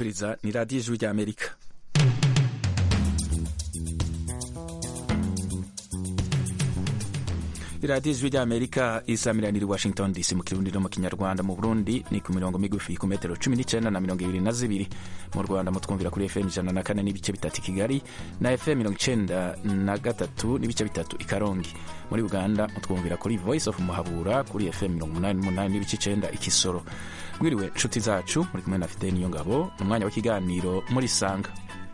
kumviriza ni radiyo ijwi rya amerika iradiyo ijwi rya amerika isamiranira i washington dc mu kirundi no mu kinyarwanda mu burundi ni ku mirongo migufi ku metero cumi n'icyenda na mirongo ibiri na zibiri mu rwanda mutwumvira kuri fm ijana na kane n'ibice bitatu i kigali na fm mirongo icyenda na gatatu n'ibice bitatu i karongi muri uganda mutwumvira kuri voice of muhabura kuri fm mirongo umunani n'umunani n'ibice icyenda i kisoro mwiriwe nshuti zacu muri kumwe na fideni niyo ngabo ni umwanya w'ikiganiro muri sanga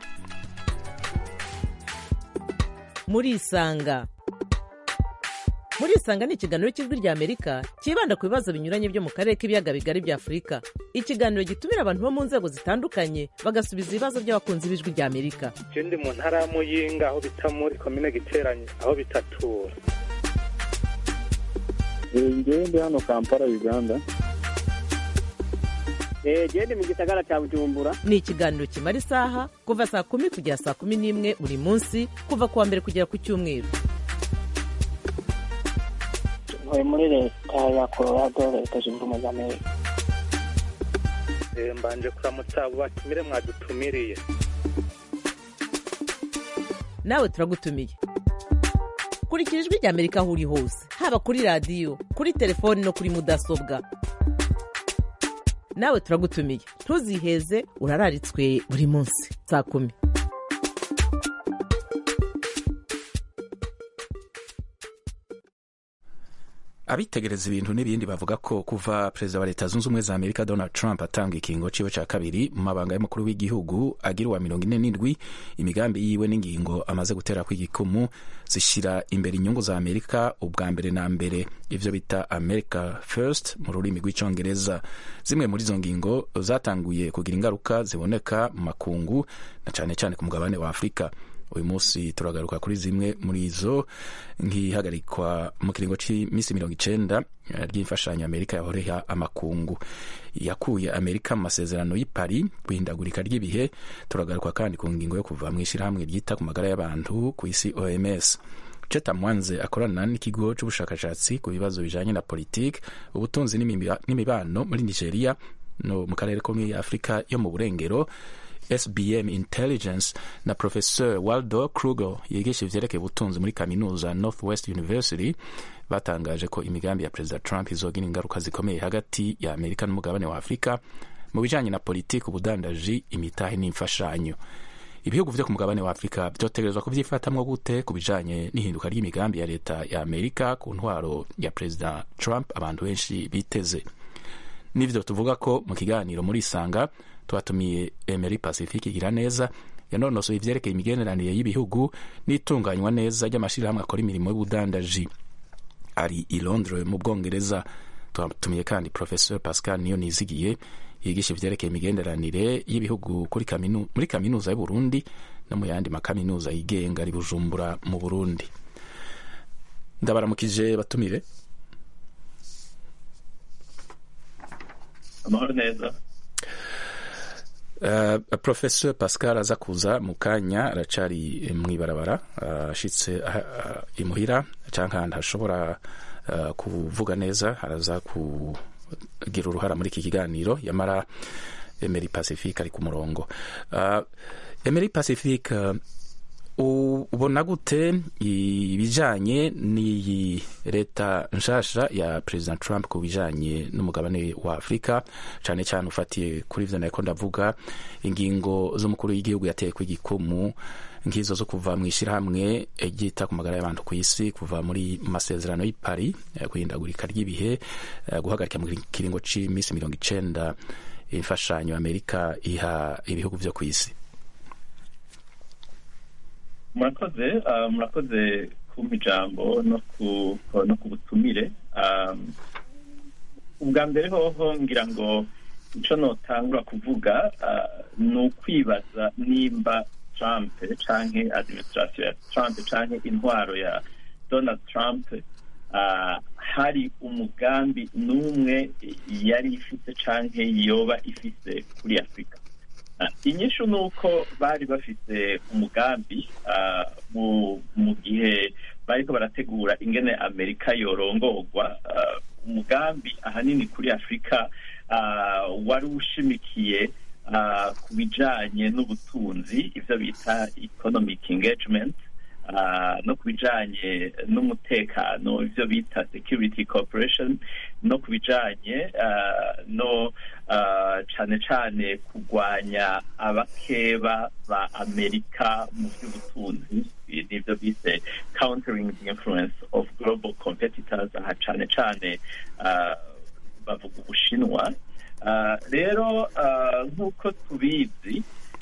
muri isanga muri isanga ni ikiganiro cy'ijwi rya amerika cyibanda ku bibazo binyuranye byo mu karere k'ibiyaga bigari bya afurika ikiganiro gitumira abantu bo mu nzego zitandukanye bagasubiza ibibazo by'abakunzi b'ijwi rya amerika je ndi mu ntara ya muyinga aho bita muri komine giteranye aho bitatura ngewe ndi hano kampala uganda gende mu gisagara cya bujumbura ni ikiganiro kimara isaha kuva saa kumi kugera saa kumi n'imwe buri munsi kuva ku wa mbere kugera ku cyumweru ntuye muri leta ya colorado leta zunze ubumwe za amerika Eh, mbanje kuramutsa abo batumire mwadutumiriye nawe turagutumiye kurikira ijwi rya amerika aho uri hose haba kuri radiyo kuri telefoni no kuri mudasobwa nawe turagutumiye ntuziheze urararitswe buri munsi saa kumi abitegereza ibintu n'ibindi bavuga ko kuva perezida wa leta zunze ubumwe za amerika donald trump atanga ikingo ciwe ca kabiri mu mabanga y'umukuru w'igihugu agira uwa mirongo ine n'indwi imigambi yiwe n'ingingo amaze gutera kw'igikumu zishira imbere inyungu za amerika ubwa mbere na mbere ivyo bita america first mu rurimi rw'icongereza zimwe muri izo ngingo zatanguye kugira ingaruka ziboneka mu makungu na cane cane ku mugabane wa afurika uyu munsi turagaruka kuri zimwe muri izo nk'ihagarikwa mu kiringo cy'iminsi mirongo icenda eh, ry'imfashanyo amerika yahoreha amakungu yakuye amerika mu masezerano y'i paris guhindagurika ry'ibihe turagaruka kandi ku ngingo yo kuva mu ishyirahamwe ryita ku magara y'abantu ku isi oms Cheta Mwanze akorana n'ikigo c'ubushakashatsi ku bibazo bijanye na politike ubutunzi n'imiba- n'imibano muri nigeria no mu karere ko muri afurika yo mu burengero SBM Intelligence na Professor Waldo Kruger yigisha ivyerekeye ubutunzi muri kaminuza Northwest University batangaje ko imigambi ya Perezida Trump izogira ingaruka zikomeye hagati ya Amerika n'umugabane wa Afurika mu bijanye na politiki, ubudandaji, imitahe n'imfashanyo. Ibihugu vyo ku mugabane wa Afurika vyotegerezwa kuvyifatamwo gute ku bijanye n'ihinduka ry'imigambi ya leta ya Amerika ku ntwaro ya Perezida Trump abantu benshi biteze. Nivyo tuvuga ko mu kiganiro muri Isanga twatumiye Emery Pacifique igira neza yanonosoye ivyerekeye imigeneranire y'ibihugu n'itunganywa neza ry'amashirahamwe akora imirimo y'ubudandaji ari i Londres mu Bwongereza twatumiye kandi Professor Pascal Niyo Nizigiye yigisha ivyerekeye imigenderanire y'ibihugu kuri kaminu, muri kaminuza y'u Burundi no mu yandi makaminuza yigenga ari Bujumbura mu Burundi ndabaramukije batumire amahoro neza Uh, Professor Pascal aza kuza mu kanya aracari mw'ibarabara ashitse uh, uh, imuhira canke ahantu hashobora uh, kuvuga neza araza kugira uruhara muri iki kiganiro yamara Emery Pacifique ari ku murongo uh, Emery Pacifique uh, ubona gute ibijanye n'iyi leta nshasha ya President Trump ku bijanye n'umugabane wa Afurika cane cane ufatiye kuri ivyo nariko ndavuga ingingo z'umukuru w'igihugu yateye kw'igikumu nk'izo zo kuva mu ishirahamwe ryita ku magara y'abantu ku isi kuva muri masezerano y'i Paris eh, guhindagurika ry'ibihe eh, guhagarika mu kiringo c'iminsi mirongo icenda imfashanyo Amerika iha ibihugu vyo ku isi murakoze ah, murakoze kumpa ijambo no ku no ku butumire Um, ubwa mbere hoho ngira ngo ico notangura kuvuga ah, ni ukwibaza nimba trump canke administration ya trump canke intwaro ya donald trump ah, hari umugambi n'umwe yari ifise canke yoba ifise kuri afurika Ah, inyishu ni uko bari bafite umugambi ah, mu mu gihe bariko barategura ingene amerika yorongorwa ah, umugambi ahanini kuri afurika ah, wari ushimikiye ah, ku bijanye n'ubutunzi ivyo bita economic engagement ah, no ku bijanye n'umutekano ivyo bita security cooperation no ku bijanye ah, no ah, cane cane kurwanya abakeba ba amerika mu vy'ubutunzi nivyo bise countering the influence of global competitors aha cane cane ah, bavuga ubushinwa Ah, rero ah, nk'uko tubizi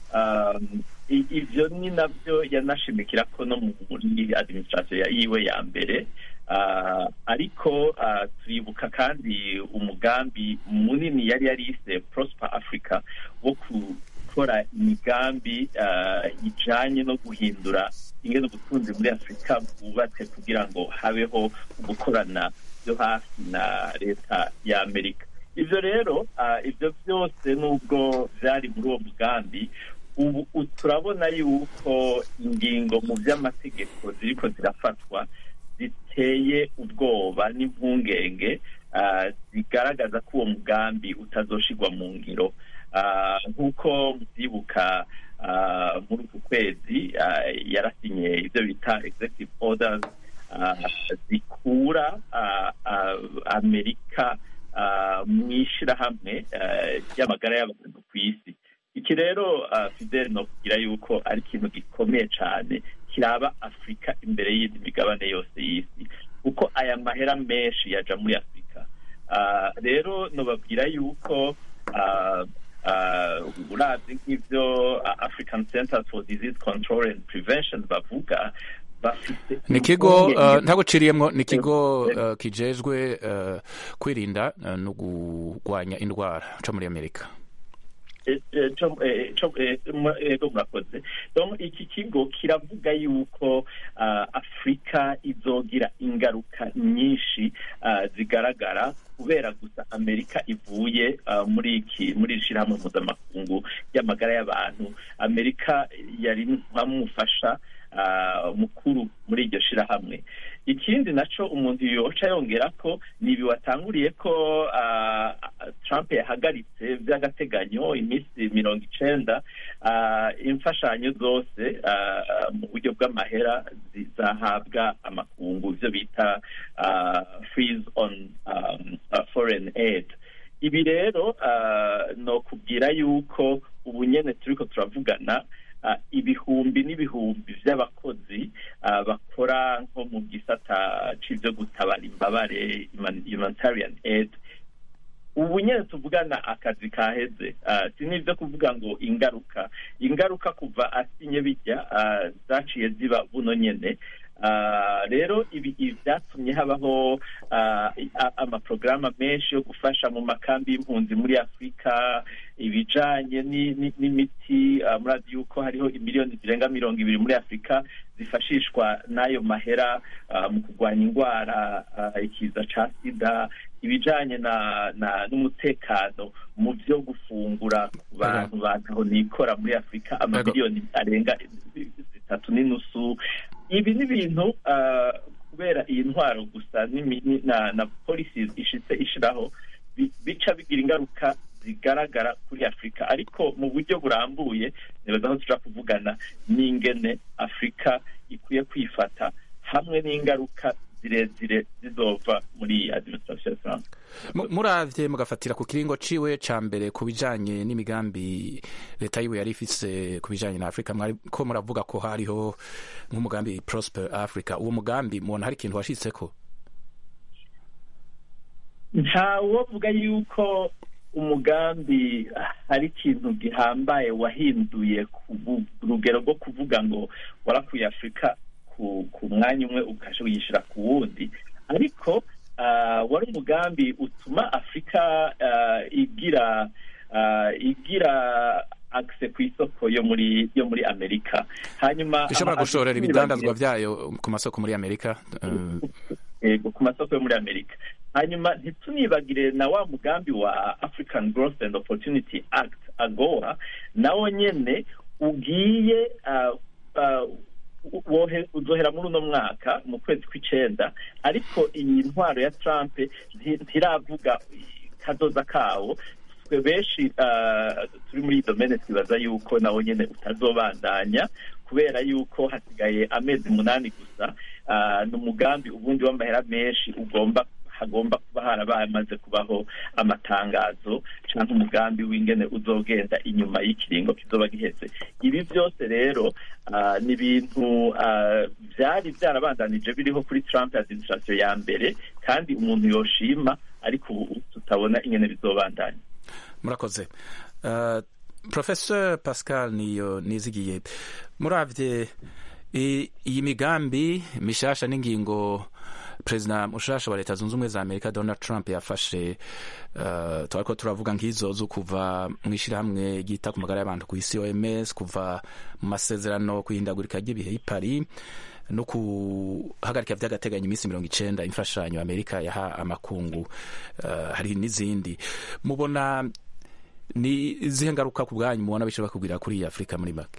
um, i- ivyo ni navyo yanashimikira ko no muri administration ya yiwe ya mbere Ah, ariko ah, turibuka kandi umugambi munini yari yarise prosper africa wo gukora imigambi ah, ijanye no guhindura ingene ubutunzi muri afurika bwubatse kugira ngo habeho gukorana byo hafi na leta ya amerika ivyo rero ah, ivyo byose nubwo vyari muri uwo mugambi ubu u- turabona yuko ingingo mu vy'amategeko ziriko zirafatwa ziteye ubwoba n'impungenge ah, zigaragaza ko uwo mugambi utazoshirwa mu ngiro Ah, nk'uko muvyibuka ah, muri uku kwezi ah, yarasinye ivyo bita executive orders ah, zikura ah, ah, amerika ah, mu ishirahamwe ah, ry'amagara y'abantu ku isi iki rero ah, fidel nokubwira yuko ari ikintu gikomeye cane kiraba afurika imbere y'indi migabane yose y'isi kuko aya mahera menshi yaja muri afurika Ah, rero nobabwira yuko ah, ah, uravye nk'ivyo ah, african centers for disease control and prevention bavuga bafite ni ikigo impungenge uh, ntaguciriyemwo ni ikigo uh, kijejwe uh, kwirinda uh, no kurwanya indwara co muri amerika Eh, eh, co- eh, co- eh, mu- ego murakoze donc iki kigo kiravuga yuko ah, afurika izogira ingaruka nyinshi ah, zigaragara kubera gusa amerika ivuye ah, muri iki muri iri shirahamwe mpuzamakungu ry'amagara y'abantu amerika yari nkamufasha ah, mukuru muri iryo shirahamwe ikindi naco umuntu yoca yongera ko ni ibi watanguriye ko ah, trump yahagaritse vy'agateganyo iminsi mirongo icenda ah, imfashanyo zose ah, mu buryo bw'amahera zizahabwa amakungu ivyo bita ah, freeze on um, uh, foreign aid ibi rero ah, nokubwira yuko ubu nyene turiko turavugana ah, ibihumbi n'ibihumbi vy'abakozi ah, bakora nko mu gisata c'ivyo gutabara imbabare human- humanitarian aid ubu nyene tuvugana akazi kaheze Ah, si n'ivyo kuvuga ngo ingaruka ingaruka kuva asinye bijya ah, zaciye ziba buno nyene Ah, rero ibi ibi vyatumye habaho ah, i- a- amaprograma menshi yo gufasha mu makambi y'impunzi muri afurika ibijanye ni- ni- n'imiti ah, murazi yuko hariho imiliyoni zirenga mirongo ibiri muri afurika zifashishwa n'ayo mahera ah, mu kurwanya indwara ah, ikiza ca sida ibijanye na na n'umutekano mu vyo gufungura ku bantu bantaho nikora muri afurika amamiliyoni arenga zitatu n'inusu ibi ni ibintu ah, kubera iyi ntwaro gusa n'imi- ni- na na policies ishitse ishiraho bi- bica bigira ingaruka zigaragara kuri afurika ariko mu buryo burambuye nibaza aho tuja kuvugana n'ingene afurika ikwiye kwifata hamwe n'ingaruka zirezire zizova muri iyi administration ya Trump Mu- muravye mugafatira ku kiringo ciwe ca mbere ku bijanye n'imigambi leta yiwe yari ifise ku bijanye na afurika mwari ko muravuga ko hariho nk'umugambi prosper africa uwo mugambi mubona hari ikintu washitseko ntawovuga yuko umugambi hari ikintu gihambaye wahinduye ku bu- rugero rwo kuvuga ngo warakuye afurika ku ku mwanya umwe ukasha uyishira ku wundi ariko ah, wari umugambi utuma afurika ah, igira ah, igira akse ku isoko yo muri yo muri amerika hanyuma ishobora ama- gushorera abaturage ibidandazwa vyayo ku masoko muri amerika uh, yego ku masoko yo muri amerika hanyuma ntitunibagire na wa mugambi wa african growth and opportunity act agoa nawo nyene ugiye uh, uh, wohe- uzohera muri uno mwaka mu kwezi kw'icenda ariko iyi ntwaro ya trump nti- ntiravuga kazoza kawo twe benshi ah, turi muri iyi domene twibaza yuko nawo nyene utazobandanya kubera yuko hasigaye amezi umunani gusa ah, ni umugambi ubundi w'amahera menshi ugomba hagomba kuba harabamaze kubaho amatangazo cyangwa umugambi w'ingene uzogenda inyuma y'ikiringo kizoba giheze ibi byose rero ah, ni ibintu ah, byari byarabandanije biriho kuri Trump administration ya mbere kandi umuntu yoshima ariko ubu tutabona ingene bizobandanya murakoze uh, professeur pascal niyo nizigiye muravye i- iyi migambi mishasha n'ingingo perezida mushasha wa leta zunze ubumwe za amerika donald trump yafashe uh, twariko turavuga nk'izo zo kuva mu ishyirahamwe ryita ku magara y'abantu ku isi oms kuva mu masezerano ku ihindagurika ry'ibihe i paris no guhagarika by'agateganyo iminsi mirongo icenda imfashanyo amerika yaha amakungu uh, hari n'izindi mubona ni izihe ngaruka ku bwanyu mubona bishobora kugwira kuri iyi afurika muri make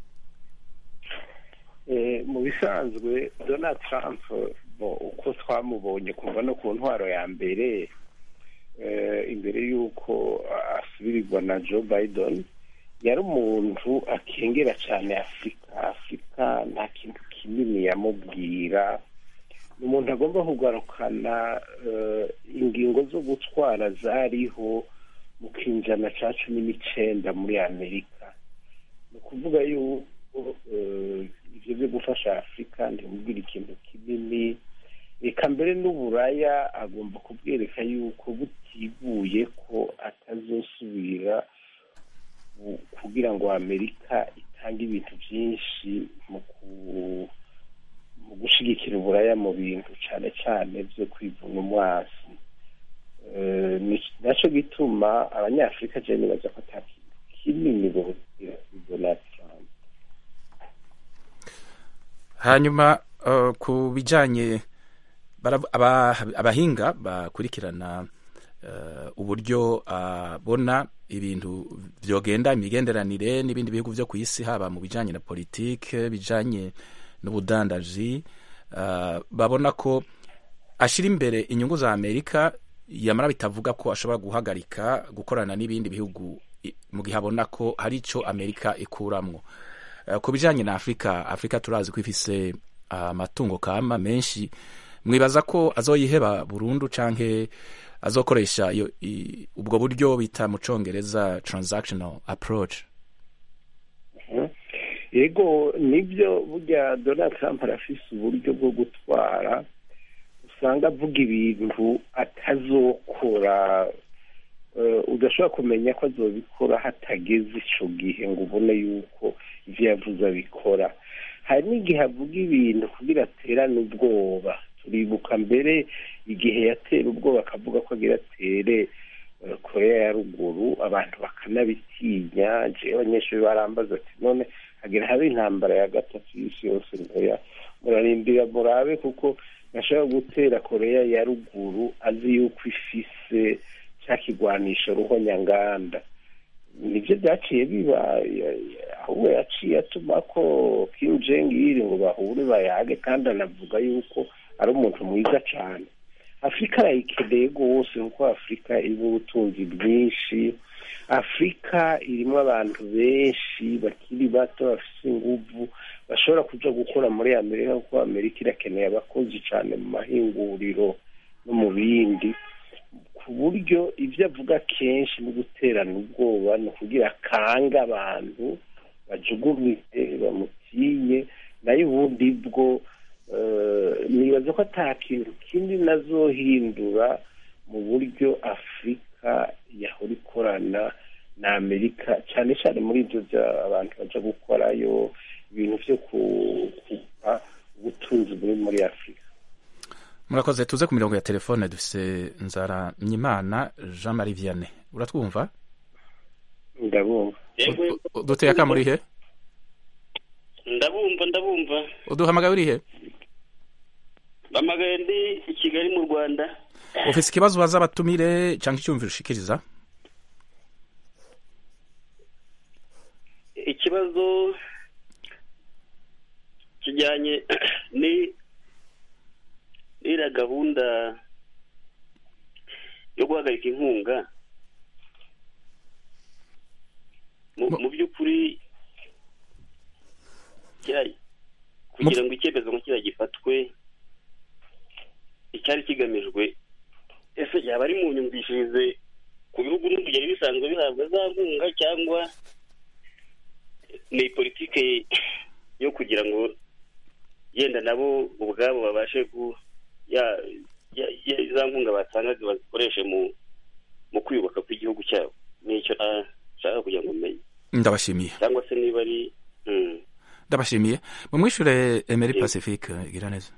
Eh, mu bisanzwe donald trump bo uko twamubonye kuva no ku ntwaro ya mbere eh, imbere y'uko asubirirwa na joe biden yari umuntu akengera cyane afurika afurika nta kintu kinini yamubwira ni umuntu agomba kugarukana eh, ingingo zo gutwara zariho mu kinjana cya cumi n'icenda muri amerika ni ukuvuga yuko eh, ivyo vyo gufasha afurika ntimubwira ikintu kinini reka mbere n'uburaya agomba kubwereka yuko butiguye ko atazosubira ku- kugira ngo amerika itange ibintu byinshi mu ku- mu gushigikira uburaya mu bintu cyane cyane byo kwivuna umwasi Eh, ni- naco gituma abanyafurika je nibaza ko ata kintu kinini bogira kuri donald trump hanyuma uh, ku bijanye barav- aba- abahinga bakurikirana uh, uburyo abona ibintu vyogenda imigenderanire n'ibindi bihugu vyo ku isi haba mu bijanye na politike bijanye n'ubudandaji uh, babona ko ashira imbere inyungu za amerika yamara bitavuga ko ashobora guhagarika gukorana n'ibindi bihugu i- mu gihe abona ko hari ico amerika ikuramwo Eh, ku bijanye na afurika afurika turazi ko ifise amatungo kama menshi mwibaza ko azoyiheba burundu canke azokoresha iyo i- ubwo buryo bita mu congereza transactional approach yego nibyo burya donald trump arafise uburyo bwo gutwara usanga avuga ibintu atazokora eh, udashobora kumenya ko azobikora hatageze ico gihe ngo ubone yuko ivyo yavuze abikora hari n'igihe avuga ibintu kugira aterane ubwoba turibuka mbere igihe yatera ubwoba akavuga ko agira atere eh, korea ya ruguru abantu bakanabitinya jewe abanyeshuri barambaza ati none hagira habe intambara ya gatatu y'isi yose ntoya murarindira murabe kuko nashobora gutera korea ya ruguru azi yuko ifise ca kigwanisho ruhonyanganda nivyo vyaciye biba ya- ya- ahubwo yaciye atuma ko kim jong il ngo bahure bayage kandi anavuga yuko ari umuntu mwiza cane afurika arayikeneye rwose kuko afurika irimo ubutunzi bwinshi afurika irimo abantu benshi bakiri bato bafite inguvu bashobora kuja gukora muri amerika kuko amerika irakeneye abakozi cane mu mahinguriro no mu bindi ku buryo ibyo avuga kenshi no guterana ubwoba ni ukugira akange abantu bajugumire bamutinye nayo ubundi bwo eh, nibaza ko ata kintu kindi nazohindura mu buryo afurika yahora ikorana na amerika cyane cyane muri ibyo bya abantu baja gukorayo ibintu byo kuba ubutunzi buri muri afurika murakoze tuze ku mirongo ya telefone dufise nzara nyimana jean marie vianney uratwumva ndabumva U- u- duteye aka muri he ndabumva ndabumva uduhamagaye uri he bamagaye ndi i kigali mu rwanda ufise ikibazo waza abatumire canke icyumviro ushikiriza ikibazo kijyanye ni n'iriya gahunda yo guhagarika inkunga mu mu by'ukuri kiriya- kugira ngo icyemezo nka kiriya gifatwe icyari kigamijwe ese yaba ari mu nyumvishirize ku bihugu n'ubu byari bisanzwe bihabwa za nkunga cyangwa ni politike yo kugira ngo yenda nabo ubwabo babashe ku ya- ya- ya- za nkunga batangaga bazikoreshe mu mu kwiyubaka kw'igihugu cyabo nicyo nashaka kugira ngo umenye ndabashimiye cyangwa se niba ari mm. ndabashimiye mumwishure Emery Yego. Pacifique igira neza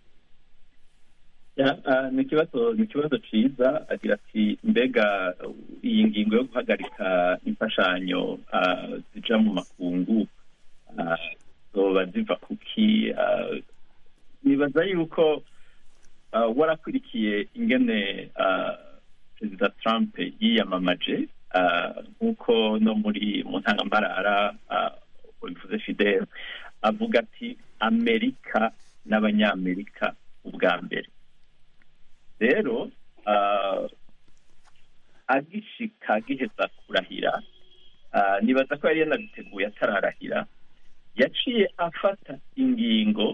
Ya, ah, ni ikibazo ni ikibazo ciza agira ati mbega uh, iyi ngingo yo guhagarika imfashanyo ah, zija mu makungu ah, zoba ziva kuki ah, nibaza yuko ah, warakurikiye ingene ah, perezida trump yiyamamaje ah, nk'uko no muri mu ntangambarara ah, bivuze fidel avuga ati amerika n'abanyamerika ubwa mbere rero ah, agishika agiheza kurahira ah, nibaza ko yari yanabiteguye atararahira yaciye afata ingingo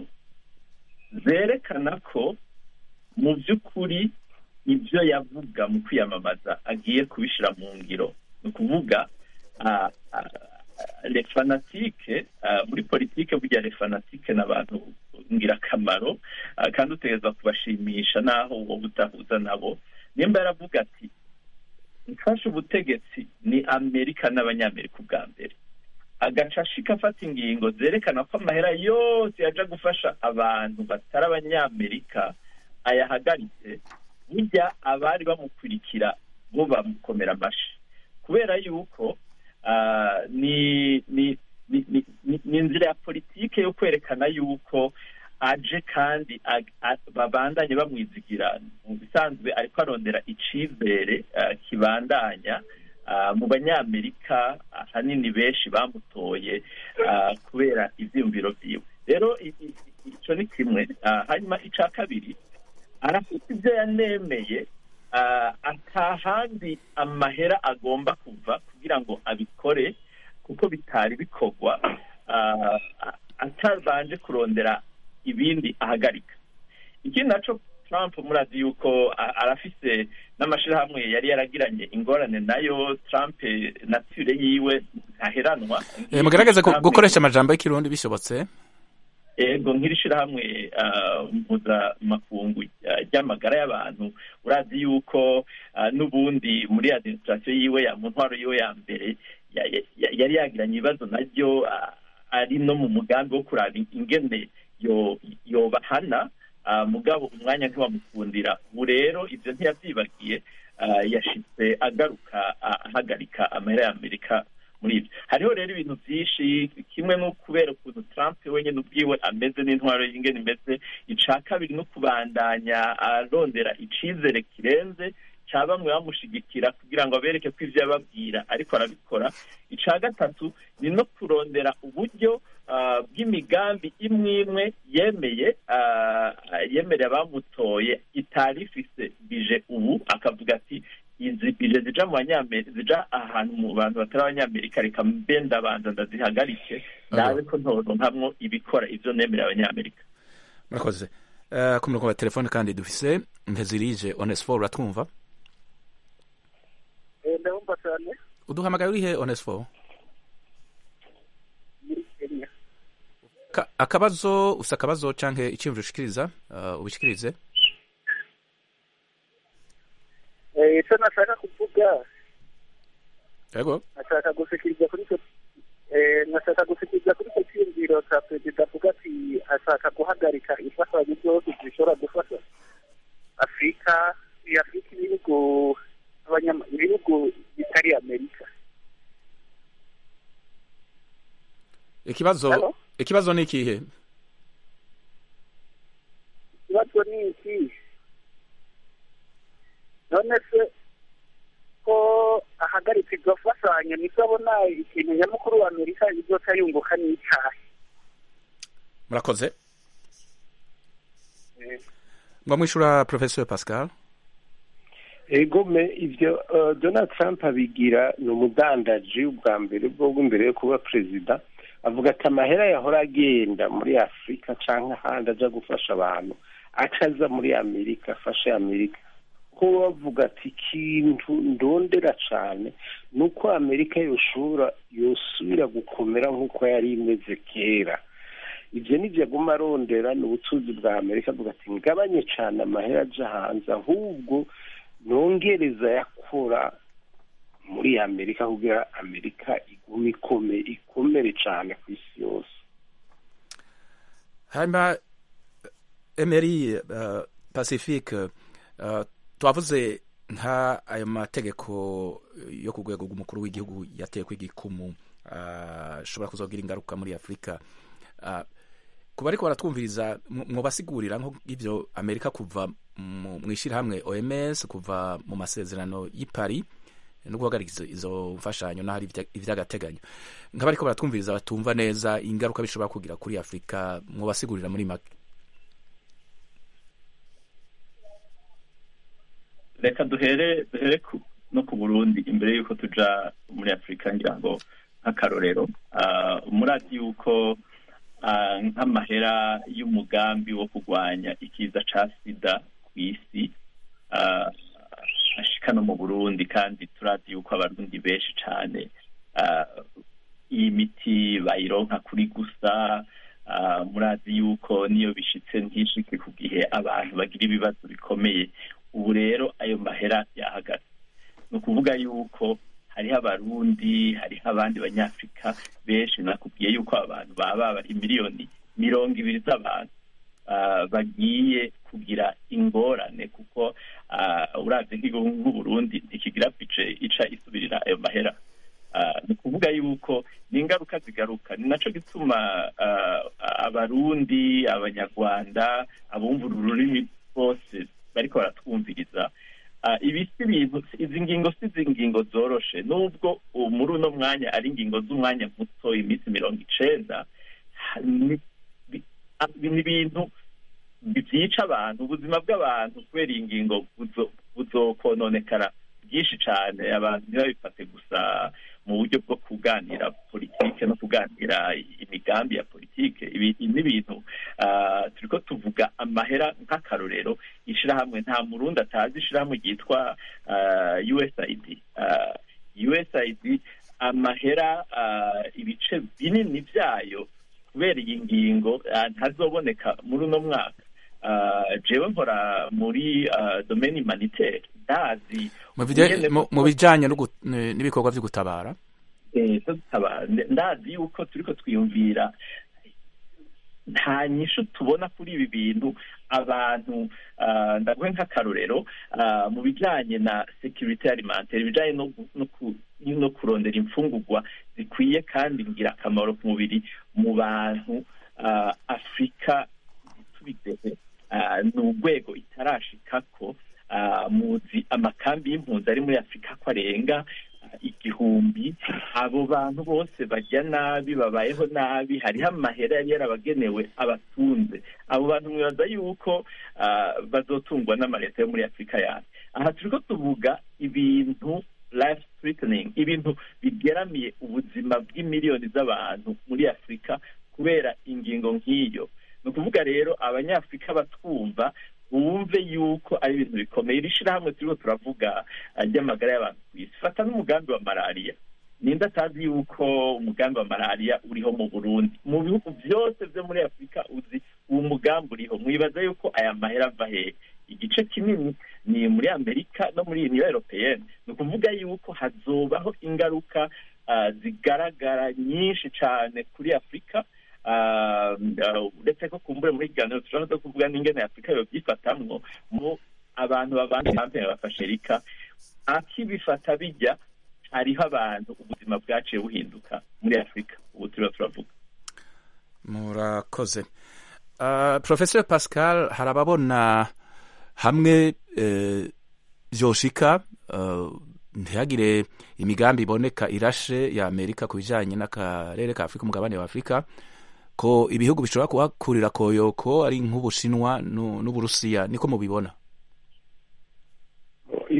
zerekana ko mu by'ukuri ibyo yavuga mu kwiyamamaza agiye kubishyira mu ngiro ni ukuvuga ah, ah, le fanatike ah, muri politike burya le fanatike ni abantu ngirakamaro ah, kandi utegereza kubashimisha n'aho wowe utahuza nabo nimba yaravuga ati mfashe ubutegetsi ni amerika n'abanyamerika ubwa mbere agaca ashika afata ingingo zerekana ko amahera yose yaja gufasha abantu batari abanyamerika ayahagaritse burya abari bamukurikira bo bamukomera amashi kubera yuko ah, ni ni ni ni- ni- ni inzira ya politike yo kwerekana yuko aje kandi ag- a- babandanye bamwizigira mu bisanzwe ariko arondera icizere ah, kibandanya ah, mu banyamerika ahanini benshi bamutoye ah, kubera ivyiyumviro vyiwe rero i- i- i- ico ni kimwe Ah, hanyuma ica kabiri arafite ibyo yanemeye ah, atahandi amahera agomba kuva kugira ngo abikore kuko bitari bikorwa ah, a- atabanje kurondera ibindi ahagarika ikindi naco trump murazi yuko a- arafise n'amashirahamwe yari yaragiranye ingorane nayo trump eh, nature yiwe ntaheranwa Eh, mugerageze gu- Trump- gukoresha amajambo y'ikirundi bishobotse ego nk'iri shirahamwe ah, mpuzamakungu ah, ry'amagara y'abantu urazi yuko ah, n'ubundi muri administration yiwe ya mu ntwaro yiwe ya mbere ya- ya- yari yagiranye ibibazo naryo ah, ari no mu mugambi wo kuraba ingene yo- yobahana ah, mugabo umwanya ntiwamukundira ubu rero ibyo ntiyavyibagiye ah, yashitse agaruka ah, ahagarika amahera ya amerika muri ibyo hariho rero ibintu byinshi kimwe no kubera ukuntu trump wenyine ubwiwe ameze n'intwaro y'ingene imeze ica kabiri no kubandanya arondera icizere kirenze ca bamwe bamushigikira kugira ngo abereke ko ivyo yababwira ariko arabikora ica gatatu ni no kurondera uburyo ah, bw'imigambi imwe imwe yemeye ah, yemereye abamutoye itari ifise bije ubu akavuga ati izi bije zija mu banyamerika zija ahantu mu bantu batari abanyamerika reka mbe ndabanza ndazihagarike ndabe ko ntoronkamwo ibikora ivyo nemereye abanyamerika murakoze Eh, ku murongo wa telefone kandi dufise ntezirije onesfor uratwumva ndabumva cyane uduhamagaye urihe onesfor muri kenya Ka- akabazo ufise akabazo canke iciyumviro ushikiriza uh, ubishikirize Eh, icyo nashaka kuvuga yego nashaka gushikiriza kuri icyo eh, nashaka gushikiriza kuri icyo cyiyumviro cya perezida avuga ati ashaka guhagarika imfashanyo zose zishobora gufasha afurika iyi afurika ibihugu abanyama- ibihugu bitari amerika ikibazo Hello? ikibazo ni ikihe ikibazo ni iki none se ko ahagaritse iryo fashanyo nibwo abona ikintu nyamukuru wa amerika izoca yunguka n'icyayi murakoze ngo mwishura professeur pascal egome ibyo donald trump abigira ni umudandaji ubwa mbere bwo imbere yo kuba perezida avuga ati amahera yahora agenda muri afurika cyangwa ahandi ajya gufasha abantu acaza muri amerika afashe amerika ko bavuga ati ikintu ndondera cyane ni uko amerika yoshobora yosubira gukomera nk'uko yari imeze kera ibyo nibyo aguma arondera ni ubutunzi bwa amerika avuga ati ngabanye cyane amahera ajya hanze ahubwo nongereza yakora muri amerika kugira amerika igume ikome ikomere cyane ku isi yose hanyuma emeri uh, pacifique uh, twavuze nka ayo mategeko yo ku rwego rw'umukuru w'igihugu yateye kw'igikumu ashobora uh, kuzogira ingaruka muri afurika uh, kuba ariko baratwumviriza mwobasigurira nk'ibyo amerika kuva mu ishyirahamwe oms kuva mu masezerano y'i paris no guhagarika izo mfashanyo n'ahari iby'agateganyo nk'aba ariko baratwumviriza batumva neza ingaruka bishobora kugira kuri afurika mwobasigurira muri make reka duhere duhere no ku burundi imbere y'uko tuja muri afurika ngira ngo nk'akarorero murazi yuko nk'amahera y'umugambi wo kurwanya ikiza ca sida ku isi ashika no mu burundi kandi turazi yuko abarundi benshi cane iyi miti bayironka kuri gusa murazi yuko niyo bishitse ntishike ku gihe abantu bagira ibibazo bikomeye ubu rero ayo mahera yahagaze ni ukuvuga yuko hariho abarundi hariho abandi banyafurika benshi nakubwiye yuko abantu baba bari miliyoni mirongo ibiri z'abantu bagiye kugira ingorane kuko uravye nk'igihugu nk'uburundi ntikigira bice ica isubirira ayo mahera ni ukuvuga yuko ni ingaruka zigaruka ni naco gituma abarundi abanyarwanda abumva ururimi bose bariko baratwumviriza ibi si ibintu izi ngingo si izi ngingo zoroshe nubwo muri uno mwanya ari ingingo z'umwanya muto iminsi mirongo icenda ni ibintu byica abantu ubuzima bw'abantu kubera iyi ngingo buzokononekara byinshi cyane abantu ntibabifate gusa mu buryo bwo kuganira politike no kuganira imigambi ya politike ibi ni ibintu turiko tuvuga amahera nk'akarorero ishirahamwe nta murundi atazi ishirahamwe ryitwa usaid usaid amahera ibice binini byayo kubera iyi ngingo ntazoboneka muri uno mwaka jewe nkora muri domaine humanitaire ndazi mu bijanye n'ibikorwa vyo gutabara ndazi yuko turiko twiyumvira nta nyishu tubona kuri ibi bintu abantu ndaguhe nk'akarorero mu bijanye na security alimentaire ibijanye no kurondera imfungurwa zikwiye kandi ngirakamaro ku mubiri mu bantu afurika tubigehe ni urwego itarashikako muzi amakambi y'impunzi ari muri afurika ko arenga igihumbi abo bantu bose barya nabi babayeho nabi hariho amahera yari yarabagenewe abatunze abo bantu mwibaza yuko bazotungwa n'amaleta yo muri afurika yawe aha turiko tuvuga ibintu life threatening ibintu bigeramiye ubuzima bw'imiliyoni z'abantu muri afurika kubera ingingo nk'iyo ni ukuvuga rero abanyafurika batwumva bumve yuko ari ibintu bikomeye iri shirahamwe turiko turavuga ry'amagara y'abantu ku isi fata n'umugambi wa malariya ninde atazi yuko umugambi wa malariya uriho mu burundi mu bihugu byose byo muri afurika uzi uwo mugambi uriho mwibaza yuko aya mahera ava hehe igice kinini ni muri amerika no muri uniyo europeyene ni ukuvuga yuko hazobaho ingaruka zigaragara nyinshi cyane kuri afurika uretse ko kumbure muri kiganiro dushobora no kuvuga n'ingene afurika yobyifatamwo mu abantu babanje hamwe bafashe rika akibifata bijya hariho abantu ubuzima bwaciye buhinduka muri afurika ubu turiho turavuga murakoze professor pascal hari ababona hamwe vyoshika ntihagire imigambi iboneka irashe ya amerika ku bijanye n'akarere ka afurika umugabane wa afurika ko ibihugu bishobora kuhakurira koyoko ari nk'ubushinwa n'uburusiya niko mubibona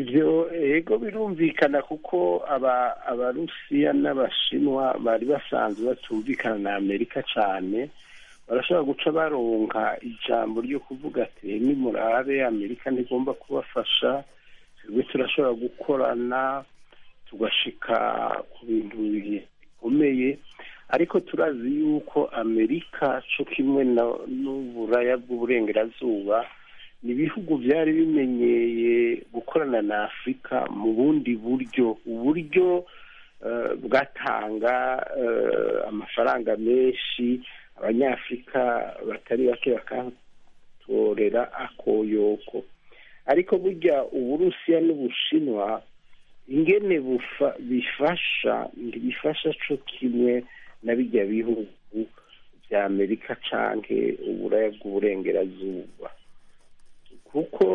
ibyo ego birumvikana kuko aba abarusiya n'abashinwa bari basanzwe batumvikana na amerika cyane barashobora guca baronka ijambo ryo kuvuga ati nimurabe amerika ntigomba kubafasha twebwe turashobora gukorana tugashika ku bintu bikomeye ariko turazi yuko amerika cyo kimwe n'uburaya bw'uburengerazuba ni ibihugu byari bimenyeye gukorana na afurika mu bundi buryo uburyo bwatanga amafaranga menshi abanyafurika batari bake bakatorera akoyoko ariko burya uburusiya n'ubushinwa ingene bifasha ntibifasha cyo kimwe na bijya bihugu bya amerika canke uburaya bw'uburengerazuba kuko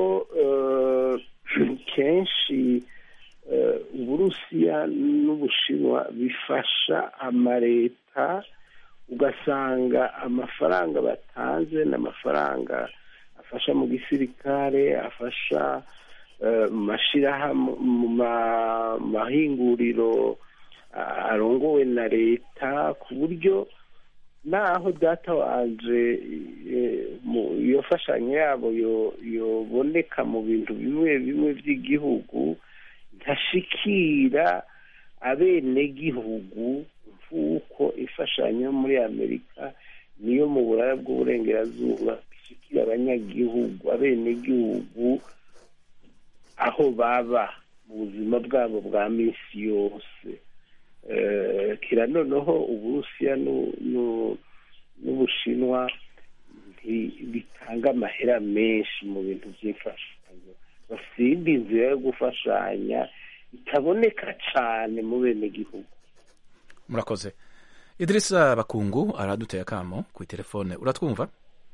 kenshi uburusiya n'ubushinwa bifasha amaleta ugasanga amafaranga batanze n'amafaranga afasha mu gisirikare afasha mu mashyirahamwe mu mahinguriro arongowe na leta ku buryo naho data wanje iyo mfashanyo yabo yoboneka mu bintu bimwe bimwe by'igihugu ntashikira abenegihugu nk'uko imfashanyo muri amerika niyo mu buraya bw'uburengerazuba ishikira abanyagihugu abenegihugu aho baba mu buzima bwabo bwa minsi yose kira noneho uburusiya n'ubushinwa bitanga amahera menshi mu bintu by'imfashanyo bafite inzira yo gufashanya itaboneka cyane mu bene gihugu murakoze idirisa bakungu araduteye akamo ku telefone uratwumva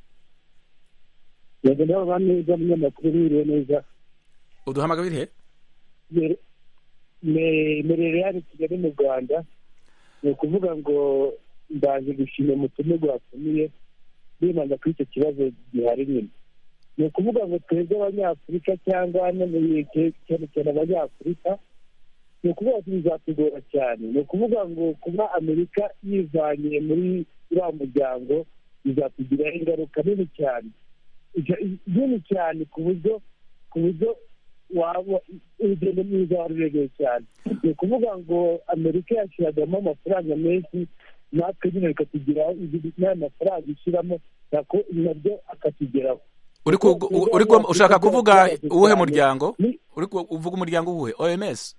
yego ndabona neza umunyamakuru wiriwe neza uduhamagara irihe merere hano kigali mu rwanda ni ukuvuga ngo ndaje gushima umutumirwa watumiye bibanza kuri icyo kibazo gihari nyine ni ukuvuga ngo twebwe abanyafurika cyangwa cyane cyane abanyafurika ni ukuvuga ngo bizatugora cyane ni ukuvuga ngo kuba amerika yivanye muri uriya muryango bizatugiraho ingaruka nini cyane nini cyane ku buryo ku buryo waba urugendo mwiza wari urereye cyane ni ukuvuga ngo amerika yashyiragamo amafaranga menshi natwe nyine bikatugeraho n'aya mafaranga ishyiramo nako nabyo akatugeraho ushaka kuvuga uwuhe muryango uvuga umuryango uwuhe oms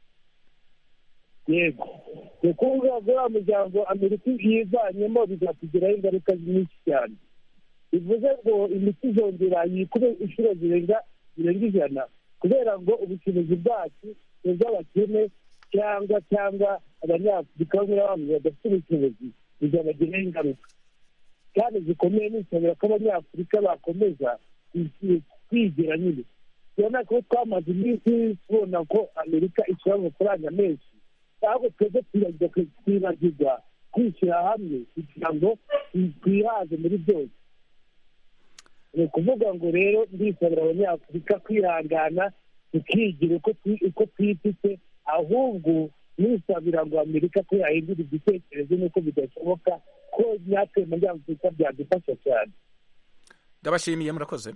yego ni ukuvuga ngo uriya muryango amerika yivanyemo bizatugiraho ingaruka nyinshi cyane bivuze ngo imiti izongera yikube inshuro zirenga zirenga ijana kubera ngo ubucuruzi bwacu ni ubw'abakene cyangwa cyangwa abanyafurika bamwe na bamwe badafite ubushobozi bizabagiraho ingaruka kandi zikomeye nisabira ko abanyafurika bakomeza kwigira nyine tubona ko twamaze iminsi tubona ko amerika ishyira amafaranga menshi ahubwo twebwe twibagirwa kwishyira hamwe kugira ngo twihaze muri byose ni ukuvuga ngo rero ndisabira abanyafurika kwihangana tukigira uko twifite ahubwo nisabira ngo amerika ko yahindura igitekerezo n'uko bidashoboka ko natwe muri afurika byadufasha cyane ndabashimiye murakoze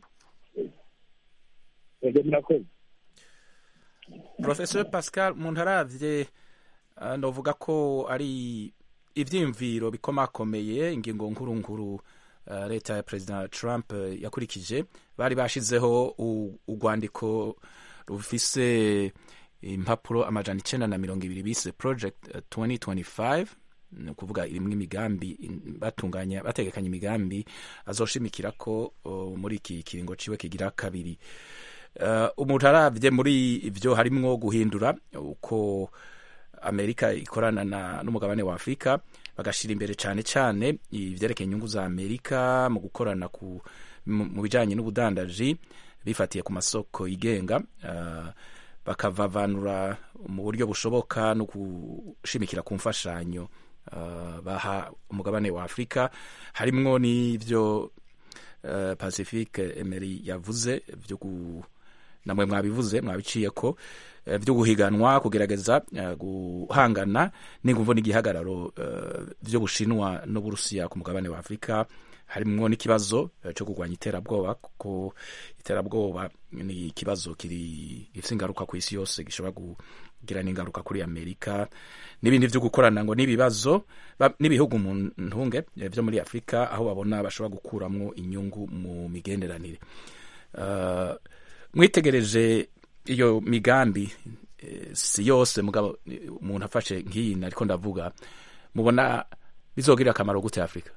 murakoze porofesor pascal umuntu arabye ndavuga ko ari ibyiyumviro bikomakomeye ingingo nkuru nkuru leta ya perezida trump yakurikije bari bashizeho urwandiko rufise impapuro amajana icyenda na mirongo ibiri bise project 2025 ni ukuvuga irimo imigambi batunganya bategekanya imigambi azoshimikira ko muri iki kiringo ciwe kigira kabiri umuntu arabye muri ibyo harimwo guhindura uko amerika ikorana n'umugabane wa afurika bagashyira imbere cyane cyane ibyerekeye inyungu za amerika mu gukorana mu bijyanye n'ubudandaji bifatiye ku masoko yigenga bakavavanura mu buryo bushoboka no gushimikira ku mfashanyo baha umugabane wa afurika harimwo n'ibyo pacifique emery yavuze byo namwe mwabivuze mwabiciye ko eh, byo guhiganwa kugerageza eh, guhangana n'inguvu n'igihagararo eh, by'ubushinwa n'uburusiya ku mugabane wa afurika harimwo n'ikibazo eh, cyo kurwanya iterabwoba kuko iterabwoba ni ikibazo kiri gifite ingaruka ku isi yose gishobora kugira n'ingaruka kuri amerika n'ibindi byo gukorana ngo n'ibibazo ba- n'ibihugu mu ntunge eh, byo muri afurika aho babona bashobora gukuramwo inyungu mu migenderanire Uh, mwitegereje iyo migambi eh, si yose mugabo eh, umuntu afashe nk'iyi nariko ndavuga mubona bizogirira akamaro gute afurika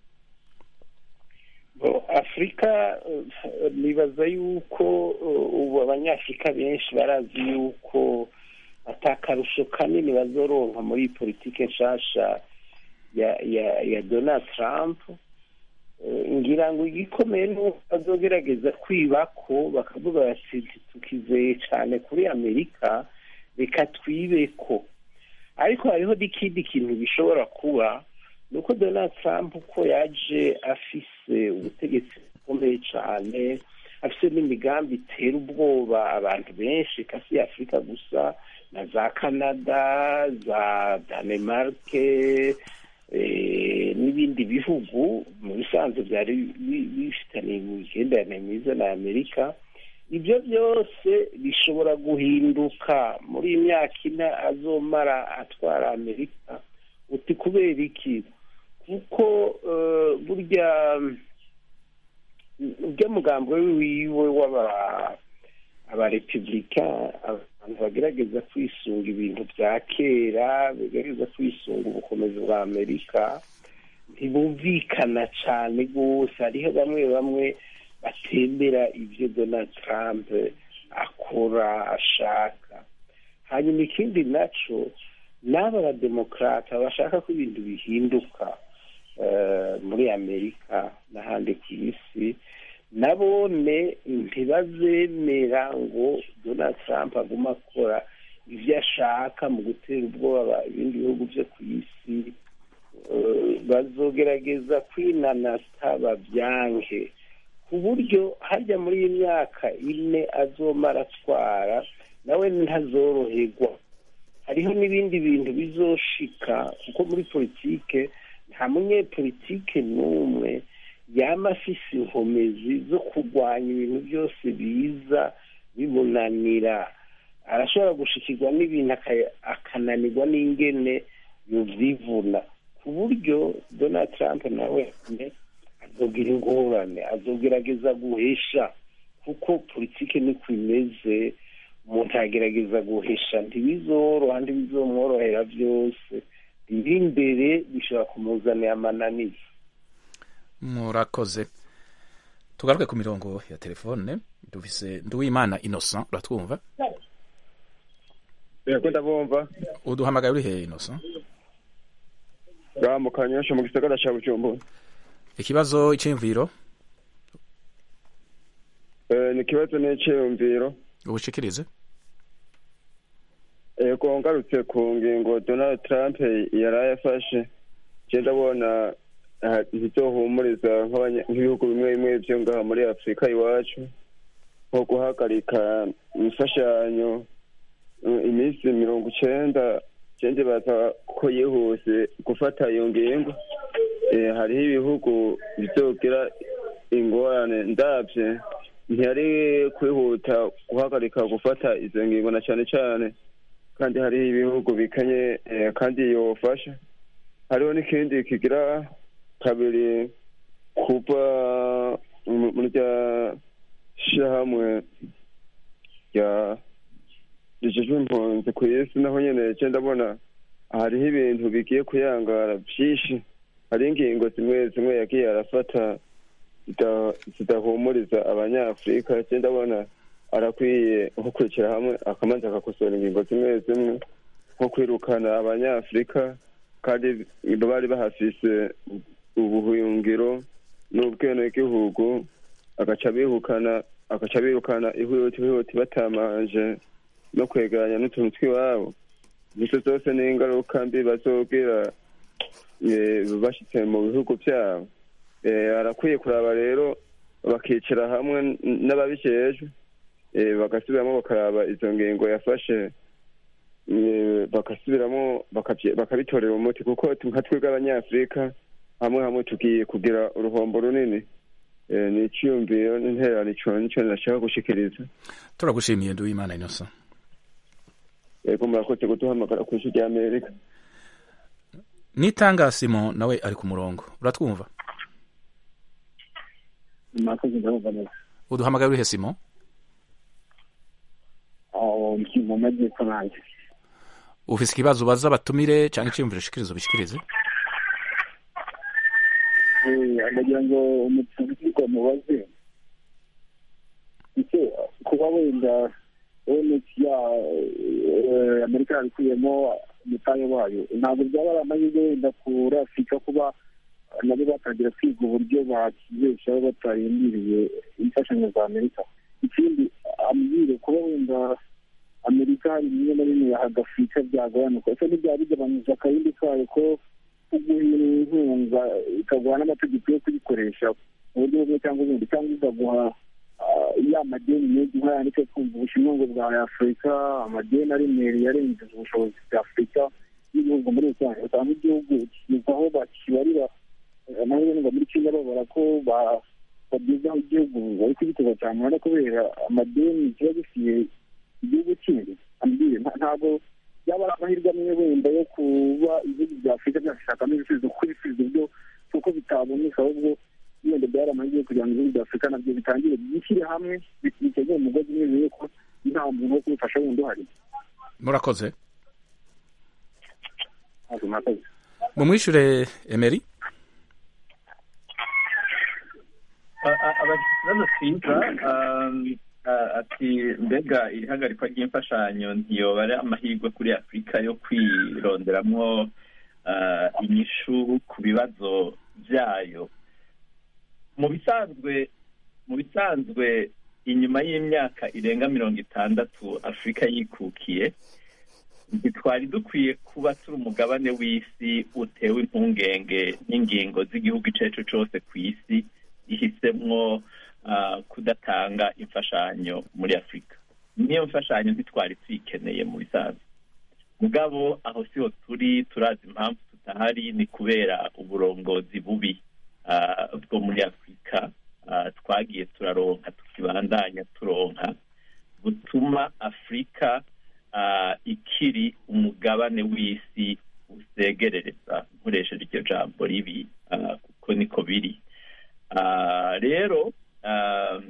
Bo, afurika eh, nibaza yuko eh, ubu abanyafurika benshi barazi yuko atakarusho kanini bazoronka muri politike nshasha ya ya ya donald trump Eh, ngira ngo igikomeye ni uko bazogerageza kwibako bakavuga bati tukizeye cyane kuri amerika reka twibeko ariko hariho n'ikindi kintu gishobora kuba ni uko donald trump uko yaje afise ubutegetsi bukomeye cyane afise n'imigambi itera ubwoba abantu benshi kasi ya afurika gusa na za canada za danemarke eh, n'ibindi bihugu mu bisanzwe byari bi- bifitaniye imigenderanire myiza na amerika ibyo byose bishobora guhinduka muri iyi myaka ine azomara atwara amerika uti kubera iki kuko eh, burya urya mugambo wiwe w'aba abarepublika abantu bagerageza kwisunga ibintu bya kera bagerageza kwisunga ubukomezi bwa amerika ntibumvikana cyane rwose hariho bamwe bamwe batembera ibyo donald trump akora ashaka hanyuma ikindi naco n'aba bademokarata bashaka ko ibintu bihinduka eh, muri amerika n'ahandi ku isi nabone ntibazemera ngo donald trump aguma akora ibyo ashaka mu gutera ubwoba ibindi bihugu byo ku isi Eh, bazogerageza kwinanata babyange ku buryo hajya muri iyi myaka ine azomara atwara nawe ntazoroherwa hariho n'ibindi bintu bizoshika kuko muri politike nta munyepolitike n'umwe yaba afise inkomezi zo kurwanya ibintu byose biza bimunanira arashobora gushikirwa n'ibintu aka- akananirwa n'ingene yovyivuna ku buryo donald trump nawe azogira ingorane azogerageza guhesha kuko politike niko imeze umuntu agerageza guhesha ntibizoroha ntibizomworohera byose biri imbere bishobora kumuzanira amananiza murakoze tugaruke ku mirongo ya telefone dufise nduwimana innocent uratwumva yego ndabumva uduhamagaye uri hehe innocent ngaha mu kanyosha mu gisagara ca bujumbura ikibazo iciyumviro Eh, ni ikibazo n'iciyumviro ubushikirize yego ngarutse ku ngingo donald trump yari yafashe je ndabona ah, ntizohumuriza nk'abanya- nk'ibihugu bimwe bimwe vyo ngaha muri afurika iwacu nko guhagarika imfashanyo eh, iminsi mirongo icenda je ndibaza ko yihuse gufata iyo ngingo Eh, hariho ibihugu bizogira ingorane ndavye ntiyari kwihuta guhagarika gufata izo ngingo na cane cane kandi hariho ibihugu bikanye eh, kandi yofasha hariho n'ikindi kigira kabiri kuva mu- muri rya shirahamwe rya rijejwe impunzi ku isi naho nyene je ndabona hariho ibintu bigiye kuyangara vyinshi hariho ingingo zimwe zimwe yagiye arafata zida- zidahumuriza abanyafurika je ndabona arakwiye nko kwicara hamwe akamanza akakosora ingingo zimwe zimwe nko kwirukana abanyafurika kandi bari bahafise ubuhungiro n'ubwenegihugu agaca bihukana agaca birukana ihuti ihuti batamanje no kwegeranya n'utuntu tw'iwabo nizo zose ni ingaruka mbi bazogira eh, bashitse mu bihugu vyabo Eh, arakwiye kuraba rero bakicara hamwe n- n'ababijejwe eh, bagasubiramo bakaraba izo ngingo yafashe eh, bagasubiramo bakabye- bakabitorera umuti kuko tu- nka twebwe abanyafurika hamwe hamwe tugiye kugira uruhombo runini Eh, ni iciyumviro n'intererano ico nico nashaka gushikiriza turagushimiye nduwimana innocent yego murakoze kuduhamagara ku isi rya amerika nitanga simon nawe ari ku murongo uratwumva murakoze ndabumva neza uduhamagaye urihe simon aho ndi mu majyepfo nanjye ufise ikibazo ubaza batumire cyangwa iciyumviro ushikirize ubishikirize Eh, ndagira ngo umutumirwa mubaze ese kuba wenda onec ya eh, amerika yabikuyemo umutahe wayo ntabwo byaba ari amahirwe wenda kuri afurika kuba nabo batangira kwiga uburyo bakibeshaho batarindiriye imfashanyo za amerika ikindi ambwire kuba wenda amerika hari bimwe na bimwe yahaga afurika byagabanuka ese ntibyaba bigabanyije akarindi kayo ko kuguha inkunga ikaguha n'amategeko yo kuyikoresha mu buryo bumwe cyangwa ubundi cyangwa ikaguha ah, ya madeni menshi nk'aya ndetse twumva ubushinwa ngo bwa afurika amadeni aremereye arengeje ubushobozi bwa afurika n'ibihugu muri rusange usanga igihugu kigeza aho bakibarira eh, amahirwe ngo muri kenya babara ko ba- bagezaho igihugu bari kugiteza cyane urabona kubera amadeni kiba gifitiye igihugu kindi ambwire nta- ntabwo byaba ari amahirwe amwe wenda yo kuba ibihugu bya afurika byashakamo ibisubizo kuko ibisubizo byo kuko bitaboneka ahubwo wenda byari amahirwe yo kugira ngo ibihugu bya afurika nabyo bitangire byishyire hamwe bitegeye umugozi umwe bimenye ko nta muntu wo kubifasha wundi uhari murakoze ntabwo murakoze mumwishure emeri ikibazo cyiza um, ah, ati mbega iri hagarikwa ry'imfashanyo ntiyoba ari amahirwe kuri afurika yo kwironderamwo ah, inyishu ku bibazo byayo mu bisanzwe mu bisanzwe inyuma y'imyaka irenga mirongo itandatu afurika yikukiye ntitwari dukwiye kuba turi umugabane w'isi utewe impungenge n'ingingo z'igihugu icyo ari cyo cyose ku isi ihisemwo ah, kudatanga imfashanyo muri afurika niyo mfashanyo ntitwari tuyikeneye mu bisanzwe mugabo aho siho turi turazi impamvu tutahari ni kubera uburongozi bubi ah, bwo muri afurika ah, twagiye turaronka tukibandanya turonka butuma afurika ah, ikiri umugabane w'isi usegerereza nkoresheje iryo jambo ribi ah, kuko niko biri Ah, rero ah,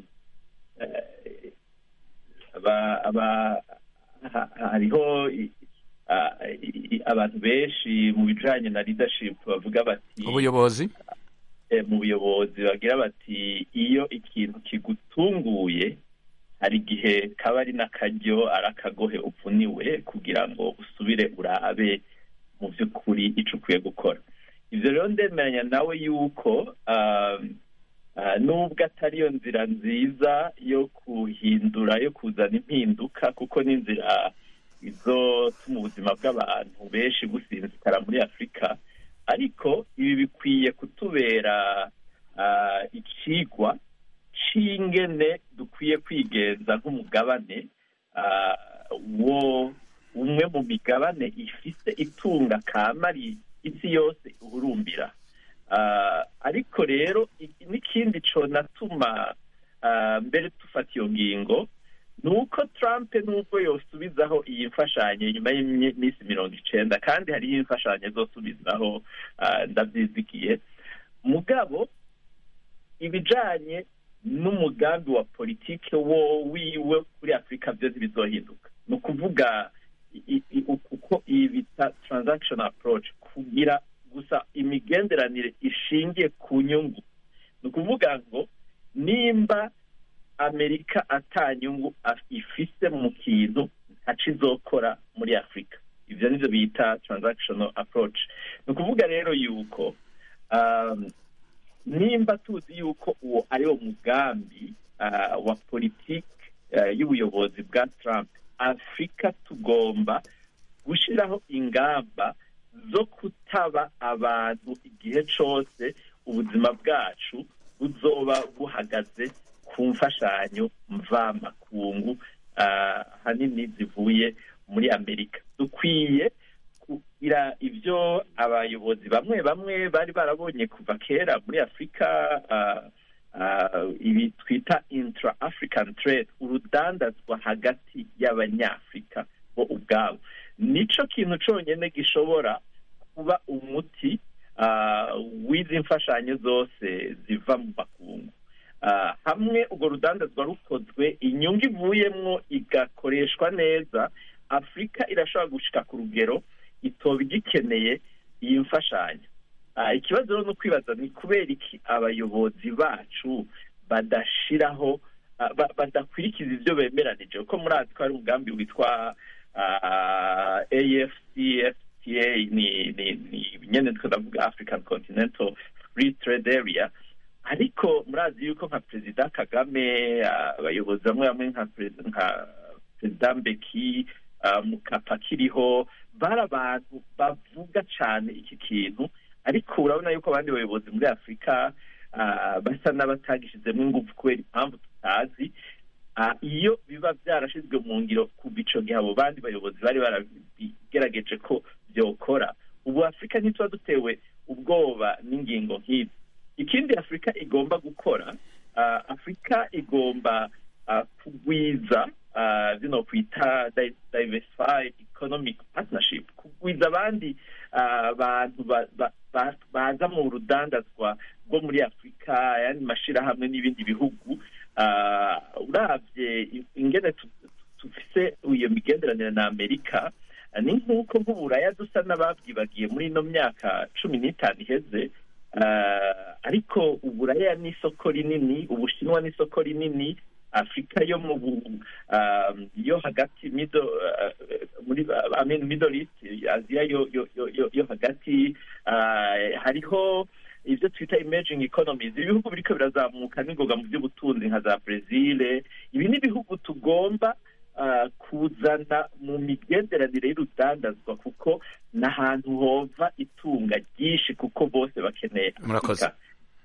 eh, aba- aba- ha- hariho i- ah, i- abantu benshi mu bijanye na leadership bavuga bati ubuyobozi eh, mu buyobozi bagira bati iyo ikintu kigutunguye hari igihe kaba ari n'akaryo ari akagohe upfuniwe kugira ngo usubire urabe mu by'ukuri icyo ukwiye gukora ibyo rero ndemeranya nawe yuko um, ah, nubwo atari yo nzira nziza yo kuhindura yo kuzana impinduka kuko ni inzira izotuma ubuzima bw'abantu benshi businzikara muri afurika ariko ibi bikwiye kutubera ah, ikigwa c'ingene dukwiye kwigenza nk'umugabane ah, wo umwe mu migabane ifise itunga kamari isi yose uhurumbira Ah, ariko rero i- n'ikindi conatuma ah, mbere dufata iyo ngingo ni uko trump nubwo yosubizaho iyi mfashanyo nyuma y'iminsi mirongo icenda kandi hariho imfashanyo zosubizaho ah, ndavyizigiye mugabo ibijanye n'umugambi wa politike wo wiwe kuri afurika byo ntibizohinduka ni ukuvuga i- i- uko iyi bita transaction approach kugira gusa imigenderanire ishingiye ku nyungu ni ukuvuga ngo nimba amerika ata nyungu af- ifise mu kintu ntaco izokora muri afurika ivyo nivyo bita transactional approach ni ukuvuga rero yuko um, nimba tuzi yuko uwo ari wo mugambi ah, wa politiki ah, y'ubuyobozi bwa trump afurika tugomba gushyiraho ingamba zo kutaba abantu igihe cyose ubuzima bwacu buzoba buhagaze ku ku mfashanyo mvamakungu ah, ahanini zivuye muri amerika dukwiye kugira ibyo abayobozi bamwe bamwe bari barabonye kuva kera muri afurika ah, ah, ibi twita intra african trade urudandazwa hagati y'abanyafurika bo ubwabo nico kintu conyene gishobora kuba umuti ah, w'izi mfashanyo zose ziva mu makungu Ah, hamwe urwo rudandazwa rukozwe inyungu ivuyemwo igakoreshwa neza afurika irashobora gushika ku rugero itoba igikeneye iyi mfashanyo Ah, ikibazo rero ni ukwibaza ni kubera iki abayobozi bacu badashiraho ah, ba- badakurikiza ibyo bemeranije kuko murazi ko hari umugambi witwa ah, afcfta ni ni ni nyene ndiko ndavuga african continental free trade area ariko murazi yuko nka perezida kagame ah, abayobozi bamwe bamwe nka perezida nka perezida mbeki ah, mukapa akiriho bari abantu bavuga cyane iki kintu ariko urabona yuko abandi bayobozi muri afurika ah, basa n'abatagishizemo ingufu kubera impamvu tutazi Ah, iyo biba byarashizwe mu ngiro kuva ico gihe abo bandi bayobozi bari barabigerageje ko byokora ubu afurika ntituba dutewe ubwoba n'ingingo nk'izi ikindi afurika igomba gukora ah, afurika igomba ah, kugwiza ah, zino kwita di- diversified economic partnership kugwiza abandi ah, bantu ba- ba- ba- baza mu rudandazwa rwo muri afurika ayandi mashirahamwe n'ibindi bihugu Ah, uravye ingene tu- tufise iyo migenderanire na amerika ah, ni nk'uko nk'uburaya dusa n'ababyibagiye muri ino myaka cumi n'itanu iheze Ah, ariko uburaya ni isoko rinini ubushinwa ni isoko rinini afurika yo mu bu- ah, yo hagati middle ah, muri I mean, middle east aziya yo yo yo yo, yo hagati ah, hariho ibyo twita emerging economies ibihugu biriko birazamuka n'ingoga mu by'ubutunzi nka za brezil ibi ni ibihugu tugomba ah, kuzana mu migenderanire y'urudandazwa kuko ni ahantu hova itunga ryinshi kuko bose bakeneye murakoze Afurika.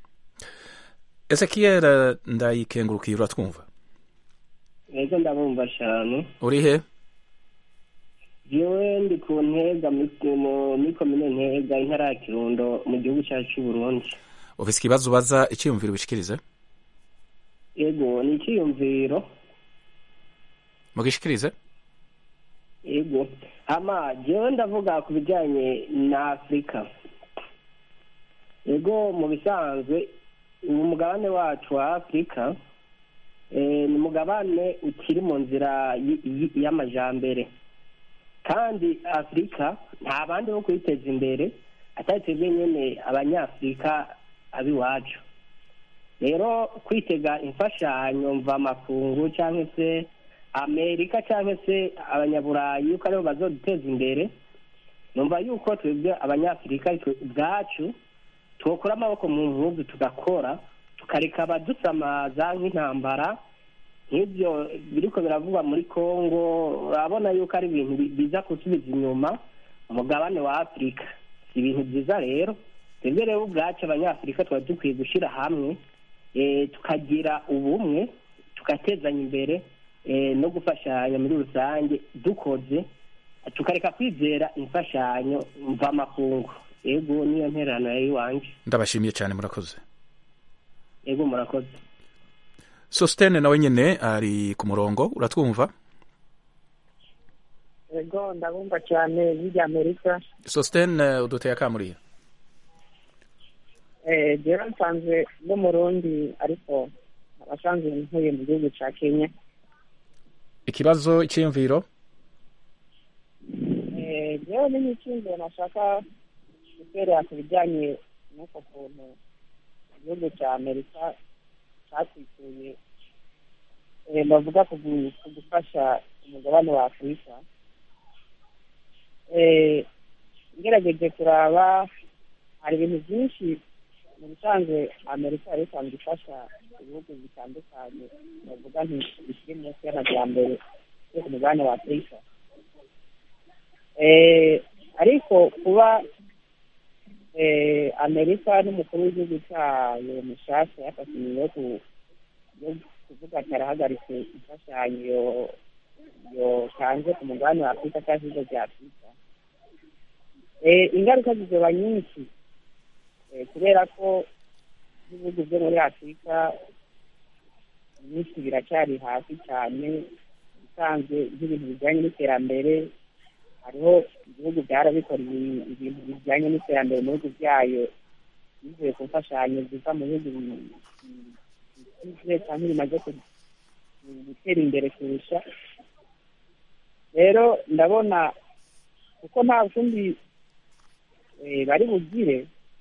ezekiel ndayikengurukiye uratwumva ego ndabumva cyane uri he jewe ndi ku ntega muri- mu- muri komine ntega intara ya kirundo mu gihugu cyacu cy'u burundi ufise ikibazo ubaza icyiyumviro ubishikirize ego ni icyiyumviro mugishikirize ego ama jewe ndavuga ku bijyanye na afurika ego mu bisanzwe uyu mugabane wacu wa afurika eh, ni umugabane ukiri mu nzira y- y- y'amajambere kandi afurika nta bandi bo kuyiteza imbere atari twebwe nyene abanyafurika ab'iwacu rero kwitega imfashanyo mvamakungu cyangwa se amerika cyangwa se abanyaburayi yuko aribo bazoduteza imbere numva yuko twebwe abanyafurika twe ubwacu twokura amaboko mu mpuzu tugakora tukareka abadusamaza nk'intambara nk'ibyo biriko biravugwa muri congo urabona yuko ari ibintu bi- biza gusubiza inyuma umugabane wa afurika si ibintu byiza rero twebwe rero ubwacu abanyafurika tuba dukwiye gushyira hamwe eh, tukagira ubumwe tugatezanya imbere eh, no gufashanya muri rusange dukoze tukareka kwizera imfashanyo mvamakungu ego niyo ntererano yari iwanje ndabashimiye cyane murakoze ego murakoze sositene nawe nyine ari ku murongo uratwumva ego ndabumva cyane bijya amerika sositene uduteye akamuriye eh jewe nsanzwe n'umurundi ariko abasanzwe ntuye mu gihugu ca kenya ikibazo icyiyumviro eh jewe ni n'ikindi nashaka guterera ku bijyanye n'uko kuntu igihugu ca amerika catwituye eh, bavuga ku gu- ku gufasha umugabane wa afurika eh ngerageje kuraba hari ibintu byinshi mu bisanzwe amerika yari isanzwe ifasha ibihugu bitandukanye bavuga nti bikiri munsi y'amajyambere yo ku mugabane wa afurika eh, ariko kuba eh, amerika n'umukuru w'igihugu cyayo mushasha yafashe ingingo yo ku- yo kuvuga ati arahagaritse imfashanyo yotanze ku mugabane wa afurika cyangwa ibigo bya afurika ingaruka zizoba nyinshi kubera ko ibihugu byo muri afurika byinshi biracyari hasi cyane usanzwe nk'ibintu bijyanye n'iterambere hariho ibihugu byarabikora ibintu bijyanye n'iterambere mu bihugu byayo bivuye ku mfashanyo ziva mu bihugu bikize cyangwa bimaze gutera imbere kurusha rero ndabona kuko nta kundi bari bugire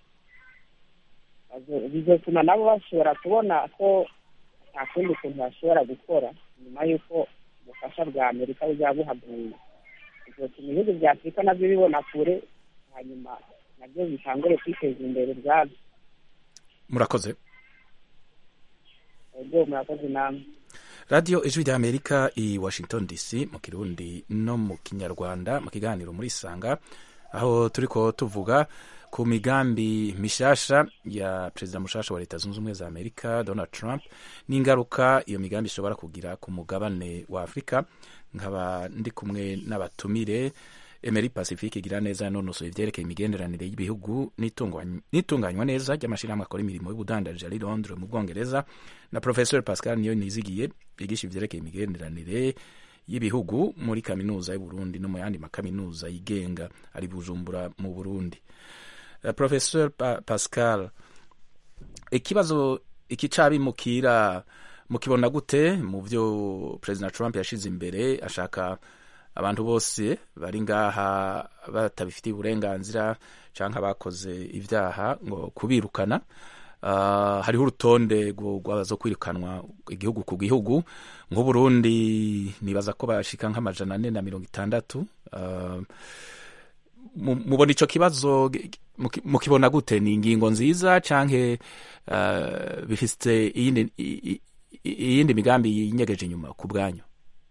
bizatuma nabo bashobora kubona ko nta kundi kuntu bashobora gukora nyuma y'uko ubufasha bwa amerika buzaba buhaguye bizatuma ibihugu bya afurika nabyo bibona kure hanyuma nabyo bitangure kwiteza imbere ubwabyo murakoze ubwo murakoze namwe radiyo ijwi rya amerika i washington dc mu kirundi no mu kinyarwanda mu kiganiro muri isanga aho turi ko tuvuga ku migambi mishasha ya perezida mushasha wa leta zunze ubumwe za amerika donald trump n'ingaruka iyo migambi ishobora kugira ku mugabane wa afurika nkaba ndi kumwe n'abatumire emeri pacifique igira neza yanonosoye ivyerekeye imigenderanire y'ibihugu n'itunganywa neza ry'amashirahamwe akora imirimo y'ubudandaji ari londres mu bwongereza na professeur pascal niyo nizigiye yigisha ivyerekeye imigenderanire y'ibihugu muri kaminuza y'uburundi no mu yandi makaminuza yigenga ari bujumbura mu burundi uh, professeur pa pascal ikibazo iki cabimukira mukibona gute mu vyo president trump yashize imbere ashaka abantu bose bari ngaha batabifitiye uburenganzira canke abakoze ivyaha ngo kubirukana uh, hariho urutonde rwazo kwirukanwa igihugu ku gihugu nk'uburundi nibaza ko bashika nk'amajana ane na mirongo itandatu uh, mubona ico kibazo mukibona gute ni ingingo nziza canke uh, bifise iyindi iyindi migambi yinyegeje inyuma ku bwanyu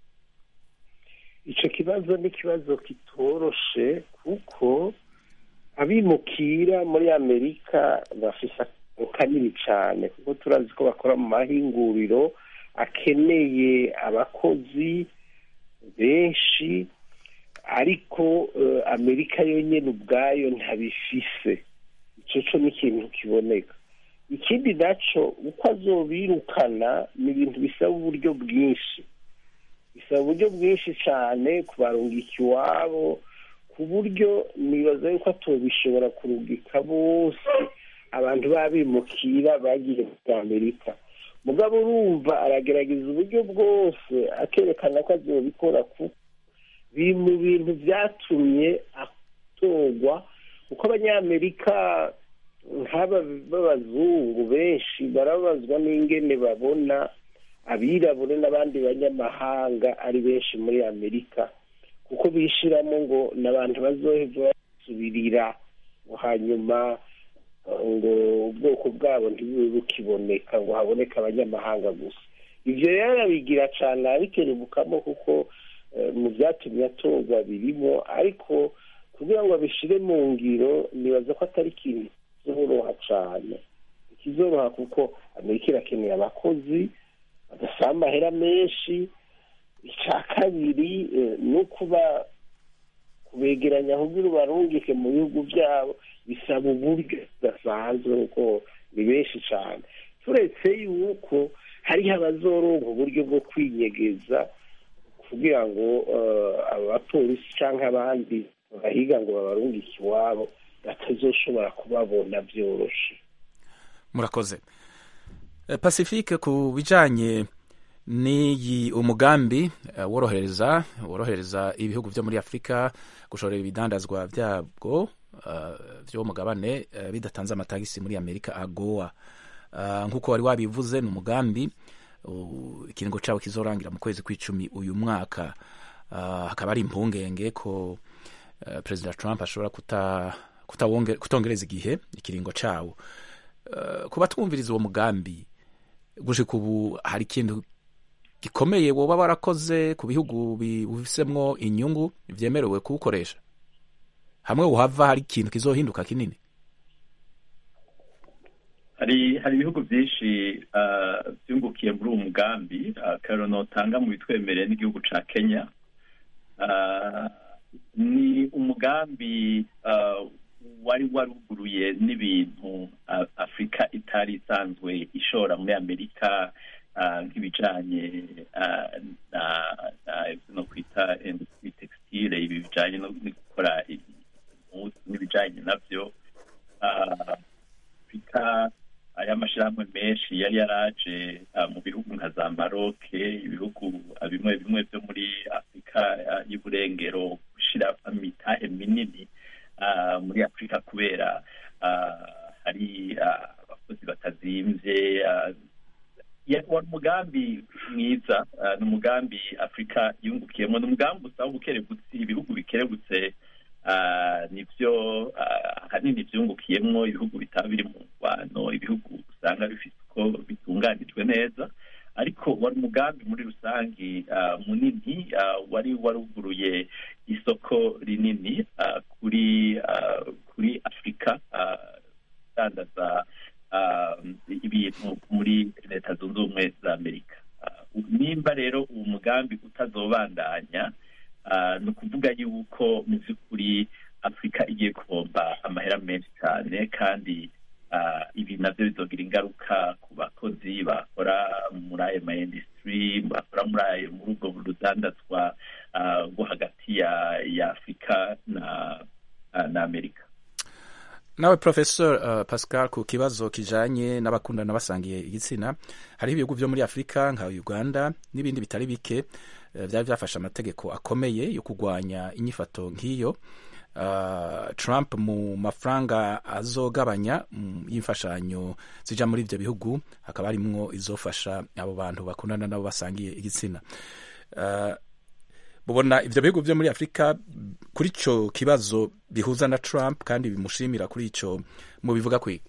icyo kibazo ni ikibazo kitoroshe kuko abimukira muri amerika bafite akamaro kanini cyane kuko turazi ko bakora mu mahinguriro akeneye abakozi benshi ariko amerika yonyine ubwayo ntabifise icyo cyo ni ikintu kiboneka ikindi nacyo uko azobirukana ni ibintu bisaba uburyo bwinshi bisaba uburyo bwinshi cyane kubarungika iwabo ku buryo nibaza yuko atobishobora kurungika bose abantu babimukira bagiye muri amerika mugabo urumva aragerageza uburyo bwose akerekana ko azobikora kuko biri mu bintu byatumye atorwa kuko abanyamerika nk'aba b'abazungu benshi barabazwa n'ingene babona abirabure n'abandi banyamahanga ari benshi muri amerika kuko bishiramo ngo ni abantu bazoheva basubirira hanyuma ngo ubwoko bwabo ntibube bukiboneka ngo haboneke abanyamahanga gusa ibyo rero arabigira cyane abikerebukamo kuko mu byatumye atorwa birimo ariko kugira ngo abishyire mu ngiro nibaza ko atari ikintu kizoroha cyane ikizoroha kuko amerika irakeneye abakozi badasaba amahera menshi icya kabiri ni ukuba kubegeranya kugira ubarungike mu bihugu byabo bisaba uburyo budasanzwe kuko ni benshi cyane turetse yuko hariho abazoronka uburyo bwo kwinyegeza kugira ngo abapolisi cyangwa abandi bahiga ngo babarungike iwabo batazoshobora kubabona byoroshye murakoze pacifique ku bijanye n'iyi umugambi worohereza worohereza ibihugu byo muri afurika gushorera ibidandazwa byabwo byo mugabane bidatanze amatagisi muri amerika agowa nk'uko wari wabivuze ni umugambi ikiringo cyabo kizorangira mu kwezi kw'icumi uyu mwaka hakaba ari impungenge ko perezida trump ashobora kutongereza igihe ikiringo cyawo kuba twumviriza uwo mugambi gushika ubu hari ikintu gikomeye woba warakoze ku bihugu bifisemwo inyungu byemerewe kuwukoresha hamwe uhava hari ikintu kizohinduka kinini hari hari ibihugu byinshi ah, byungukiye muri uwo mugambi ah, akarero notanga mu bitwemereye n'igihugu ca kenya Ah, ni umugambi ah, wari waruguruye n'ibintu ah, afurika itari isanzwe ishora muri amerika ah, nk'ibijanye ah, na na- ivyo no kwita industry textile ibi bijanye no no gukora impuzu n'ibijanye navyo Ah, afurika aya mashyirahamwe menshi yari yaraje ah, mu bihugu nka za maroke ibihugu ah, bimwe bimwe byo muri afurika ah, y'uburengero gushyira imitahe minini ah, muri afurika kubera ah, hari ah, abakozi batazimvye ah, ya- wari umugambi mwiza ah, ni umugambi afurika yungukiyemo ni umugambi usaba ubukerebutsi ibihugu bikerebutse ah, nivyo ah, ahanini vyungukiyemwo ibihugu bitaba biri mu ngwano ibihugu usanga bifite uko bitunganijwe neza ariko wari umugambi muri rusangi ah, munini ah, wari waruguruye isoko rinini ah, kuri ah, kuri afurika ah, dandaza ah, ibintu muri leta zunze ubumwe za amerika Ah, nimba rero uwo mugambi utazobandanya ah, ni ukuvuga yuko mu by'ukuri afurika igiye kubomba amahera menshi cyane kandi ah, ibi nabyo bizogira ingaruka ku bakozi bakora muri ayo ma industry bakora muri ayo muri ubwo rudandazwa ah, rwo hagati ya ya afurika na ah, na amerika nawe professor uh, pascal ku kibazo kijanye n'abakundana basangiye igitsina hariho ibihugu vyo muri afurika nka uganda n'ibindi bitari bike uh, vyari vyafashe amategeko akomeye yo kurwanya inyifato nk'iyo uh, trump mu mafaranga azogabanya mm, y'imfashanyo zija muri ivyo bihugu hakaba harimwo izofasha abo bantu bakundana nabo basangiye igitsina uh, mubona ivyo bihugu vyo muri afurika kuri ico kibazo bihuza na trump kandi bimushimira kuri ico mubivuga kwiga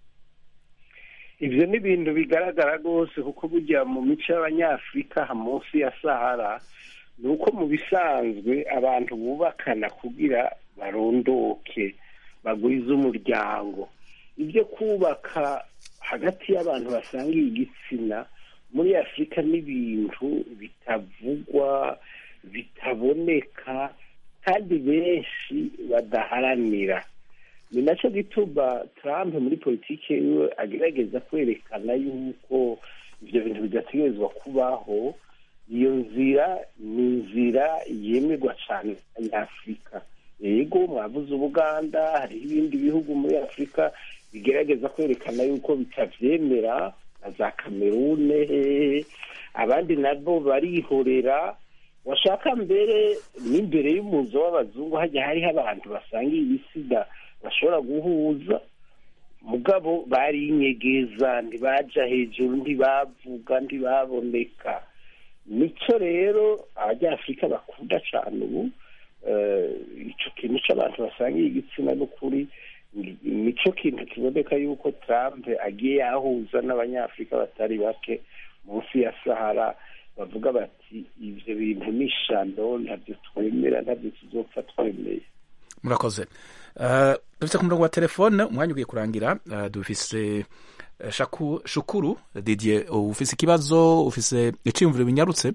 ivyo ni ibintu bigaragara rwose kuko burya mu mico y'abanyafurika ha munsi ya sahara ni uko mu bisanzwe abantu bubakana kugira barondoke bagwize umuryango ibyo kubaka hagati y'abantu basangiye igitsina muri afurika n'ibintu bitavugwa bitaboneka kandi benshi badaharanira ni nacyo gituma Trump muri politiki yiwe agerageza kwerekana yuko ibyo bintu bidategerezwa kubaho iyo nzira ni inzira yemerwa cyane n'abanyafurika yego mwavuze ubuganda hariho ibindi bihugu muri afurika bigerageza kwerekana yuko bitabyemera na za kamerune abandi nabo barihorera washaka mbere n'imbere y'umuzo w'abazungu hajya hariho abantu basangiye ibisida bashobora guhuza mugabo barinyegeza ntibaja hejuru ntibavuga ntibaboneka nicyo rero abanyafurika bakunda cyane ubu icyo kintu cy'abantu basangiye igitsina n'ukuri nicyo kintu kiboneka yuko Trump agiye yahuza n'abanyafurika batari bake munsi ya sahara bavuga bati ibyo bintu ni ishano ntabyo twemera ntabyo tuzopfa twemeye murakoze dufite ku murongo wa telefone umwanya ugiye kurangira dufise shukuru didier ufise ikibazo ufise icyiyumviro binyarutse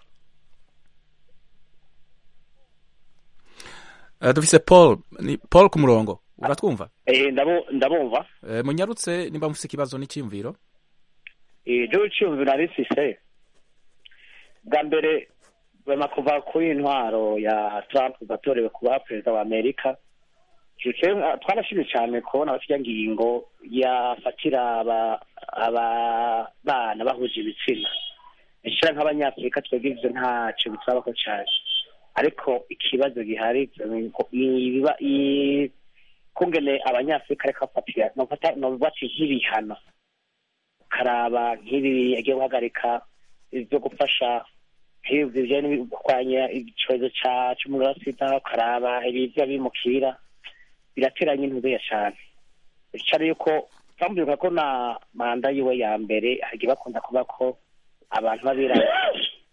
dufise paul ni paul ku murongo uratwumva ndabumva munyarutse nimba mufise ikibazo n'icyiyumviro ibyo icyiyumviro narifise bwa mbere bema kuva kuri intwaro ya Trump gatorewe kuba perezida wa Amerika twarashimye cyane kubona bafite ngingo yafatira aba bana bahuje ibitsina ishyira nk'abanyafurika twebwe ibyo ntacyo bitsabaho cyane ariko ikibazo gihari biba kungene abanyafurika ariko bafatira nobati nk'ibihano ukaraba nk'ibi yagiye guhagarika ibyo gufasha nk'ibyo bijyanye no kurwanya icyorezo cy'umuriro wa sida ukaraba ibirya bimukira birateranye intubeya cyane bicara yuko twambuka ko na manda yiwe ya mbere hagiye bakunda kuba ko abantu babirabura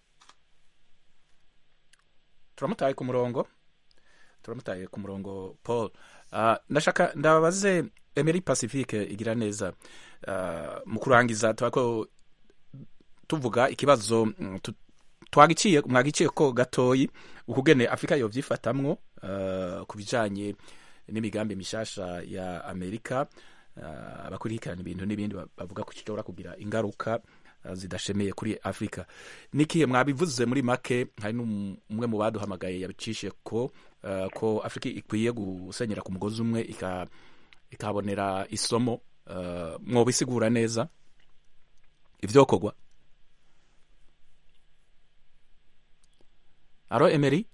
turamutaye ku murongo turamutaye ku murongo paul ndashaka ndababaze Emery Pacifique igira neza uh, mu kurangiza twako tuvuga ikibazo mm, tu- twagiciye mwagiciye ko gatoyi ukugene Afrika yovyifatamwo uh, ku bijanye n'imigambi mishasha ya Amerika uh, abakurikirana ibintu n'ibindi ba- bavuga ko kishobora kugira ingaruka uh, zidashemeye kuri Afrika nikihe mwabivuze muri make hari n'umwe mu baduhamagaye yabicishe ko uh, ko Afrika ikwiye gusenyera ku mugozi umwe ika ikabonera isomo uh, mwobisigura neza ivyokorwa aro Emery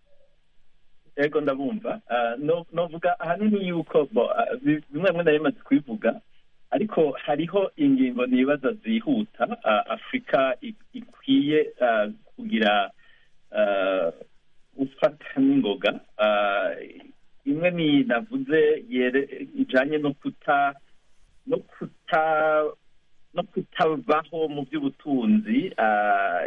ego ndabumva Ah, no- novuga ahanini yuko bo, ah, bi- bimwe bimwe nari maze kubivuga ariko hariho ingingo nibaza zihuta ah, afurika i- ikwiye ah, kugira ah, gufata n'ingoga Ah, imwe ni navuze yere ijanye no kuta no kuta no kutabaho mu by'ubutunzi ah,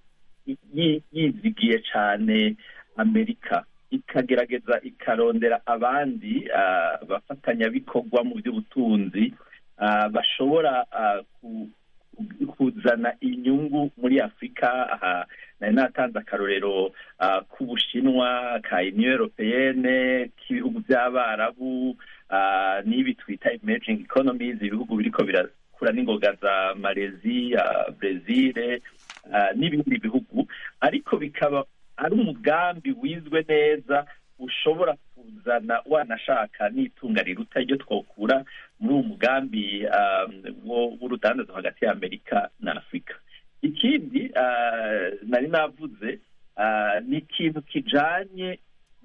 yi- yizigiye cyane amerika ikagerageza ikarondera abandi ah, bafatanyabikorwa mu by'ubutunzi ah, bashobora ah, ku- ku- kuzana inyungu muri afurika aha nari natanze akarorero ah, k'ubushinwa ka union europeyene k'ibihugu by'abarabu ah, n'ibi twita emerging economies ibihugu biriko birakura n'ingoga za malezi brezil ah, n'ibindi bihugu ariko bikaba ari umugambi wizwe neza ushobora kuzana wanashaka n'itunga riruta iryo twokura muri uwo mugambi um, wo- w'urudandazo hagati ya amerika na afurika ikindi ah, nari navuze ah, ni ikintu kijanye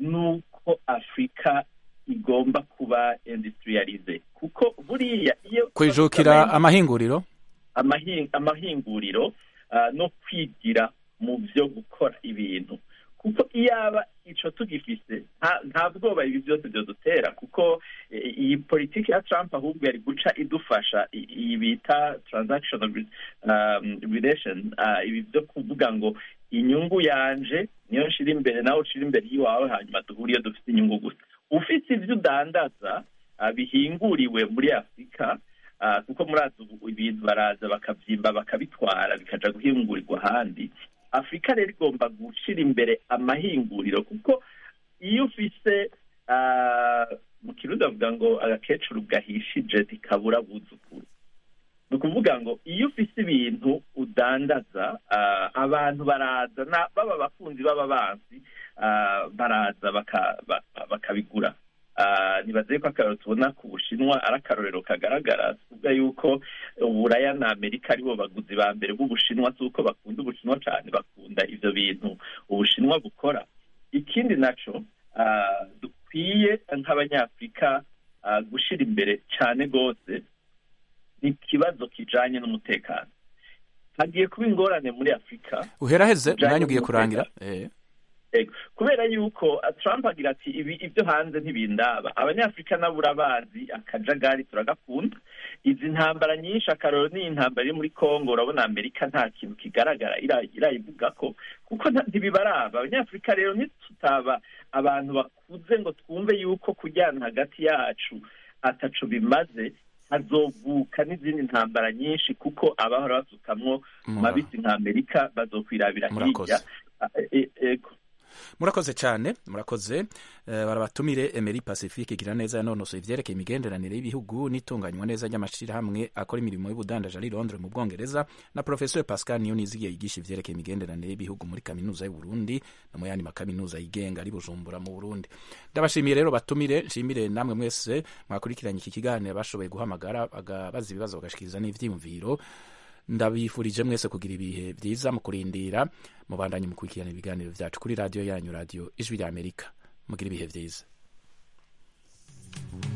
n'uko afurika igomba kuba industrialize kuko buriya iyo kwijukira amahinguriro amahi- amahinguriro ah, no kwigira mu byo gukora ibintu kuko iyaba ico tugifise nta- nta bwoba ibi byose byodutera kuko eh, iyi politiki ya trump ahubwo yari guca idufasha i- iyi bita transactional re- um, relation ah, ibi byo kuvuga ngo inyungu yanje niyo nshira imbere nawe ushira imbere y'iwawe hanyuma duhure iyo dufite inyungu gusa ufite ibyo udandaza ah, bihinguriwe muri afurika Ah, kuko murazi ubu ibintu baraza bakabyimba bakabitwara bikaja guhingurirwa ahandi afurika rero igomba gushyira imbere amahinguriro kuko iyo ufise ah, mu kirundi bavuga ngo agakecuru gahishije ntikabura buzukuru ni ukuvuga ngo iyo ufise ibintu udandaza ah, abantu baraza na- baba abakunzi baba banzi ah, baraza baka- ba- bakabigura Ah, nibaze yuko akarorero tubona ku bushinwa ari akarorero kagaragara tuvuga yuko uburaya na amerika aribo baguzi ba mbere b'ubushinwa si uko bakunda ubushinwa cyane bakunda ivyo bintu ubushinwa bukora ikindi naco ah, dukwiye nk'abanyafurika ah, gushira imbere cyane rwose ni ikibazo kijanye n'umutekano hagiye kuba ingorane muri afurika uheraheze Bijanye umwanya ugiye n'umutekano. kurangira eh. Ego. kubera yuko uh, trump agira ati ibi ibyo hanze ntibindaba abanyafurika nabo urabazi akajagari turagakunda izi ntambara nyinshi akaroro ni intambara iri muri congo urabona amerika nta kintu kigaragara ira- irayivuga ko kuko nta- ntibibaraba abanyafurika rero ntitutaba abantu bakuze ngo twumve yuko kujyana hagati yacu ataco bimaze hazovuka n'izindi ntambara nyinshi kuko abahora basukamwo Mura- mabisi nka amerika bazokwirabira Murakoze. hirya Ah, e- ego murakoze cyane murakoze eh, barabatumire Emery Pacifique igira neza yanonosoye ivyerekeye imigenderanire y'ibihugu n'itunganywa neza ry'amashirahamwe akora imirimo y'ubudandaji ari Londres mu Bwongereza na Professor Pascal Niyonizigiye yigisha ivyerekeye imigenderanire y'ibihugu muri kaminuza y'u Burundi no mu yandi makaminuza yigenga ari Bujumbura mu Burundi ndabashimiye rero batumire nshimire namwe mwese mwakurikiranye iki kiganiro bashoboye guhamagara bagabaza ibibazo bagashikiriza n'ivyiyumviro ndabifurije mwese kugira ibihe byiza mu kurindira mubandanye mukurikirana ibiganiro byacu kuri radiyo yanyu radiyo ijwi rya amerika mugira ibihe byiza